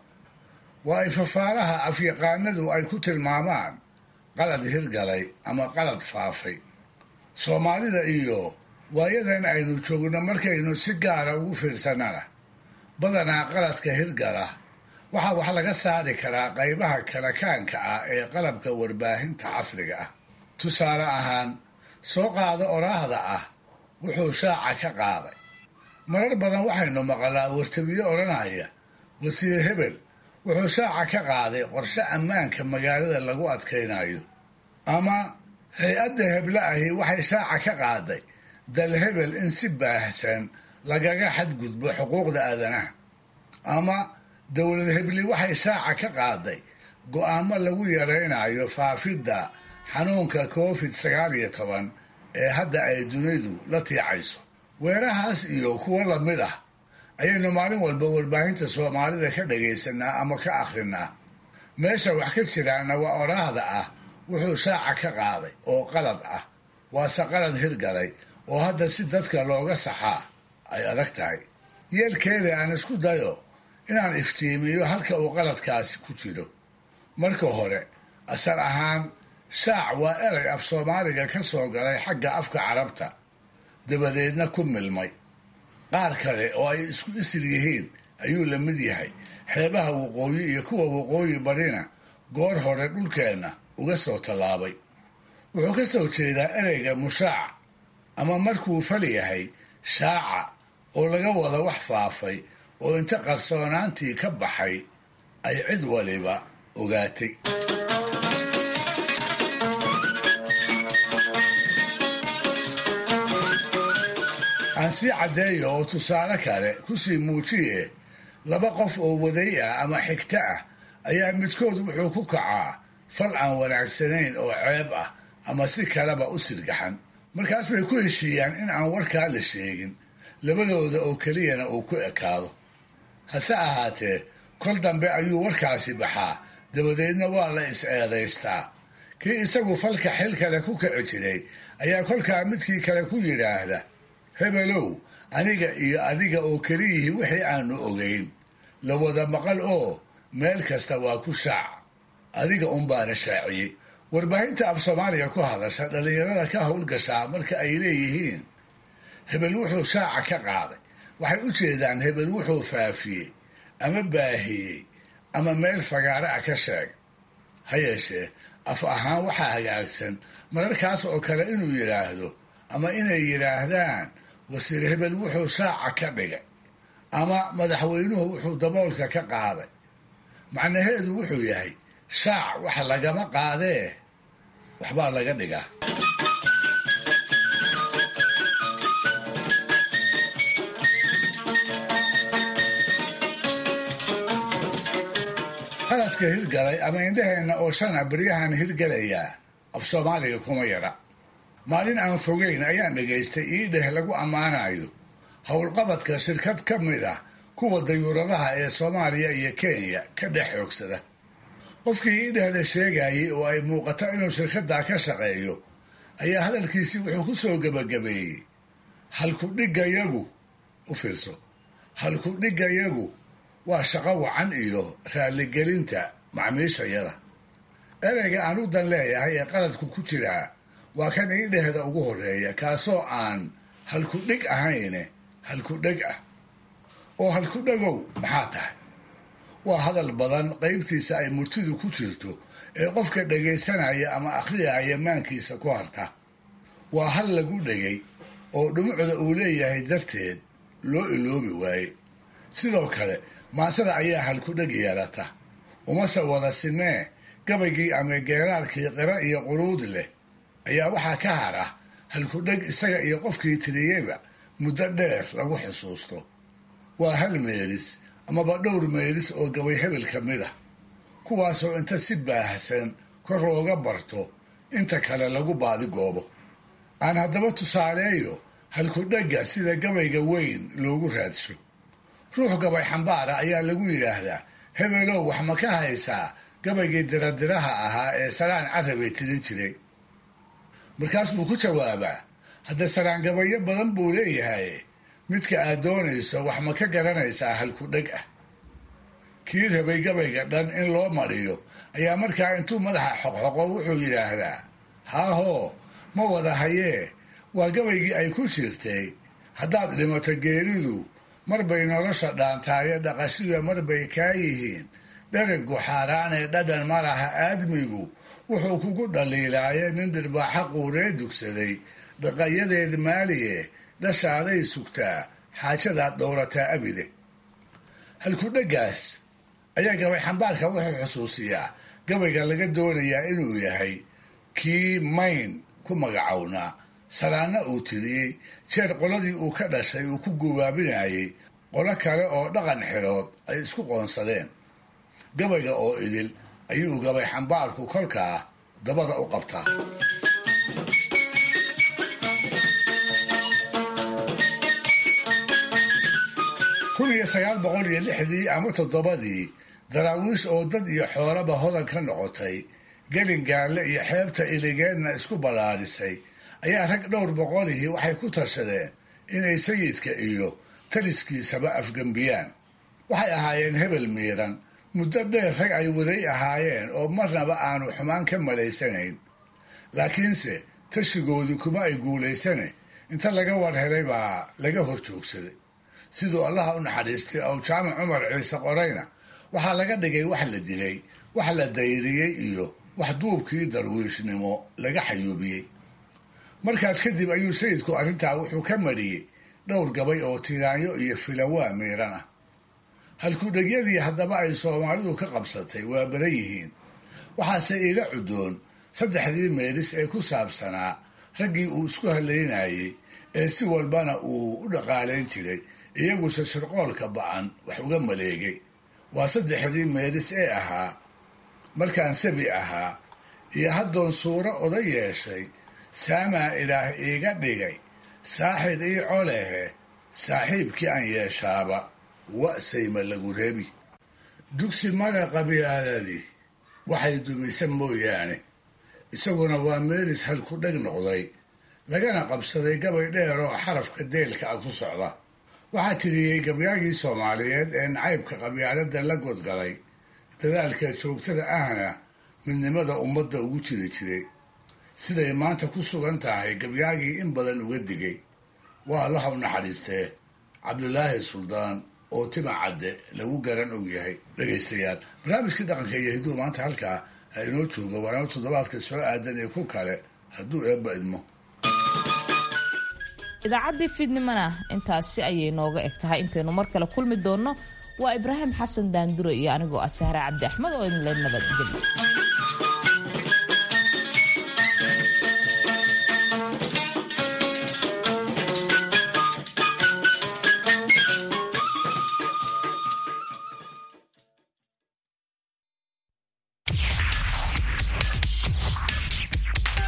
waa ay fafaaraha afyaqaanadu ay ku tilmaamaan qalad hirgalay ama qalad faafay soomaalida iyo waayadan aynu joogno markaynu si gaara ugu fiirsannana badanaa qaladka hirgala waxaa wax laga saari karaa qaybaha kalakaanka ah ee qalabka warbaahinta casriga ah tusaale ahaan soo qaado oraahda ah wuxuu shaaca ka qaaday marar badan waxaynu maqalaa wartabiyo odhanaya wasiir hebel wuxuu shaaca ka qaaday qorshe ammaanka magaalada lagu adkaynayo ama hay-adda heble ahi waxay shaaca ka qaaday dal hebel in si baahsan lagaga xadgudbo xuquuqda aadanaha ama dowlad hebli waxay shaaca ka qaaday go-aamo lagu yaraynayo faafidda xanuunka covid sagaal iyo toban ee hadda ay dunidu la tiicayso weerahaas iyo kuwo lamid ah ayaynu maalin walba warbaahinta soomaalida ka dhagaysanaa ama ka akhrinaa meesha wax ka jiraana waa oraahda ah wuxuu shaaca ka qaaday oo qalad ah waase qalad hirgalay oo hadda si dadka looga saxaa ay adag tahay yeelkeeda aan isku dayo inaan iftiimiyo halka uu qaladkaasi ku jiro marka hore asal ahaan shaac waa erey af soomaaliga ka soo galay xagga afka carabta dabadeedna ku milmay qaar kale oo ay isku isir yihiin ayuu la mid yahay xeebaha waqooyi iyo kuwa waqooyi barina goor hore dhulkeenna uga soo tallaabay wuxuu ka soo jeedaa ereyga mushaac ama markuu fal yahay shaaca oo laga wada wax faafay oo inta qarsoonaantii ka baxay ay cid waliba ogaatay aan sii caddeeyo oo tusaale kale kusii muujiye laba qof oo waday ah ama xigto ah ayaa midkood wuxuu ku kacaa fal aan wanaagsanayn oo ceeb ah ama si kaleba u sirgaxan markaas bay ku heshiiyaan in aan warkaa la sheegin labadooda oo keliyana uu ku ekaado hase ahaatee kol dambe ayuu warkaasi baxaa dabadeedna waa la is-eedaystaa kii isagu falka xil kale ku kici jiray ayaa kolkaa midkii kale ku yidhaahda hebelow aniga iyo adiga oo keliyihii wixii aanu ogeyn la wada maqal oo meel kasta waa ku shaac adiga unbaana shaaciyey warbaahinta af soomaaliga ku hadasha dhallinyarada ka howlgashaa marka ay leeyihiin hebel wuxuu shaaca ka qaaday waxay u jeedaan hebel wuxuu faafiyey ama baahiyey ama meel fagaare ah ka sheegay ha yeeshee af ahaan waxaa hagaagsan mararkaas oo kale inuu yidhaahdo ama inay yidhaahdaan wasiir hebel wuxuu shaaca ka dhigay ama madaxweynuhu wuxuu daboolka ka qaaday macnaheedu wuxuu yahay shaac wax lagama qaadee waxbaa laga dhigaa naaska hirgalay ama indhaheenna oo shana baryahan hirgalayaa af soomaaliga kuma yara maalin aan fogeyn ayaan dhegaystay iidheh lagu ammaanayo howlqabadka shirkad ka mid ah kuwa dayuuradaha ee soomaaliya iyo kenya ka dhex xoogsada qofkii iidhehda sheegayay oo ay muuqato inuu shirkaddaa ka shaqeeyo ayaa hadalkiisii wuxuu ku soo gebagabeeyey halku dhigayagu u fiirso halku dhigayagu waa shaqo wacan iyo raalligelinta macmiishayada ereyga aan u dan leeyahay ee qaladku ku jiraa waa kan iidhehda ugu horreeya kaasoo aan halku dhig ahayne halku dheg ah oo halku dhegow maxaa tahay waa hadal badan qaybtiisa ay murtidu ku jirto ee qofka dhegaysanaya ama akhriyaya maankiisa ku harta waa hal lagu dhegay oo dhumucda uu leeyahay darteed loo iloobi waaye sidoo kale maasada ayaa halku dheg yeelata umase wada sinee gabaygii ama geeraarkii qira iyo quruud leh ayaa waxaa ka hara halku dheg isaga iyo qofkii tiriyeyba muddo dheer lagu xusuusto waa hal meelis amaba dhowr meelis oo gabay hebel ka mid ah kuwaasoo inta si baahsan kor looga barto inta kale lagu baadigoobo aan haddaba tusaaleeyo halku dhegga sida gabayga weyn loogu raadsho ruux gabay xambaara ayaa lagu yidhaahdaa hebelow wax ma ka haysaa gabaygii diradiraha ahaa ee salaan carabay tirin jiray markaas buu ku jawaabaa hadda saraangabayo badan buu leeyahay midka aad doonayso wax ma ka garanaysaa halku dheg ah kii rabay gabayga dhan in loo mariyo ayaa markaa intuu madaxa xoqxoqo wuxuu yidhaahdaa haahoo ma wada hayee waa gabaygii ay ku jirtay haddaad dhimato geeridu marbay nolosha dhaantaayo dhaqashida marbay kaa yihiin dherigu xaaraanee dhadhan ma laha aadmigu wuxuu kugu dhaliilaaye nin dhirbaaxa quuree dugsaday dhaqayadeed maaliye dhashaaday sugtaa xaajadaad dhowrataa abide halku dheggaas ayaa gabay xambaarka wuxuu xusuusiyaa gabayga laga doonayaa inuu yahay kii mayn ku magacownaa salaanna uu tiriyey jeer qoladii uu ka dhashay uu ku gubaabinayay qolo kale oo dhaqan xirood ay isku qoonsadeen gabayga oo idil ayuu gabay xambaarku kolkaa dabada u qabtaa kun iyo sagaal boqol iyo lixdii ama toddobadii daraawiish oo dad iyo xoolaba hodan ka noqotay gelin gaalle iyo xeebta iligeedna isku ballaadhisay ayaa rag dhowr boqolihii waxay ku tashadeen inay sayidka iyo taliskiisaba afgembiyaan waxay ahaayeen hebel miiran muddo dheer rag ay waday ahaayeen oo marnaba aanu xumaan ka malaysanayn laakiinse tashigoodii kuma ay guulaysane inta laga war helay baa laga hor joogsaday siduu allaha u naxariistay ow jaamac cumar ciise qorayna waxaa laga dhigay wax la dilay wax la dayriyey iyo wax duubkii darwiishnimo laga xayuubiyey markaas kadib ayuu sayidku arrintaa wuxuu ka mariyey dhowr gabay oo tiraanyo iyo filawaa miiran ah halkudhegyadii haddaba ay soomaalidu ka qabsatay waa badan yihiin waxaase iila cudoon saddexdii meelis ee ku saabsanaa raggii uu isku halaynayey ee si walbana uu u dhaqaalayn jiray iyaguse shirqoolka ba-an wax uga maleegay waa saddexdii meelis ee ahaa markaan sabi ahaa iyo haddoon suuro oda yeeshay saamaa ilaah iiga dhigay saaxid ii colehe saaxiibkii aan yeeshaaba wa'sayma lagu reebi dugsi mara qabyaaladii waxay dumisa mooyaane isaguna waa meelis halku dheg noqday lagana qabsaday gabay dheer oo xarafka deelka ah ku socda waxaa tiriyey gabyaagii soomaaliyeed ee nacaybka qabyaaladda la godgalay dadaalka joogtada ahna midnimada ummadda ugu jiri jiray siday maanta ku sugan tahay gabyaagii in badan uga digay waa allaha u naxariistee cabdulaahi suldaan oo tima cadde lagu garan og yahay dhegaystayaal barnaamijkii dhaqanka iyo hidduu maanta halkaa ha inoo joogo waana toddobaadka soo aadan ee ku kale hadduu eebba idmo idaacaddii fiidnimana intaasi ayay nooga eg tahay intaynu mar kale kulmi doonno waa ibraahim xasan daandure iyo anigoo ah sahre cabdi axmed oo idinle nabadgelyo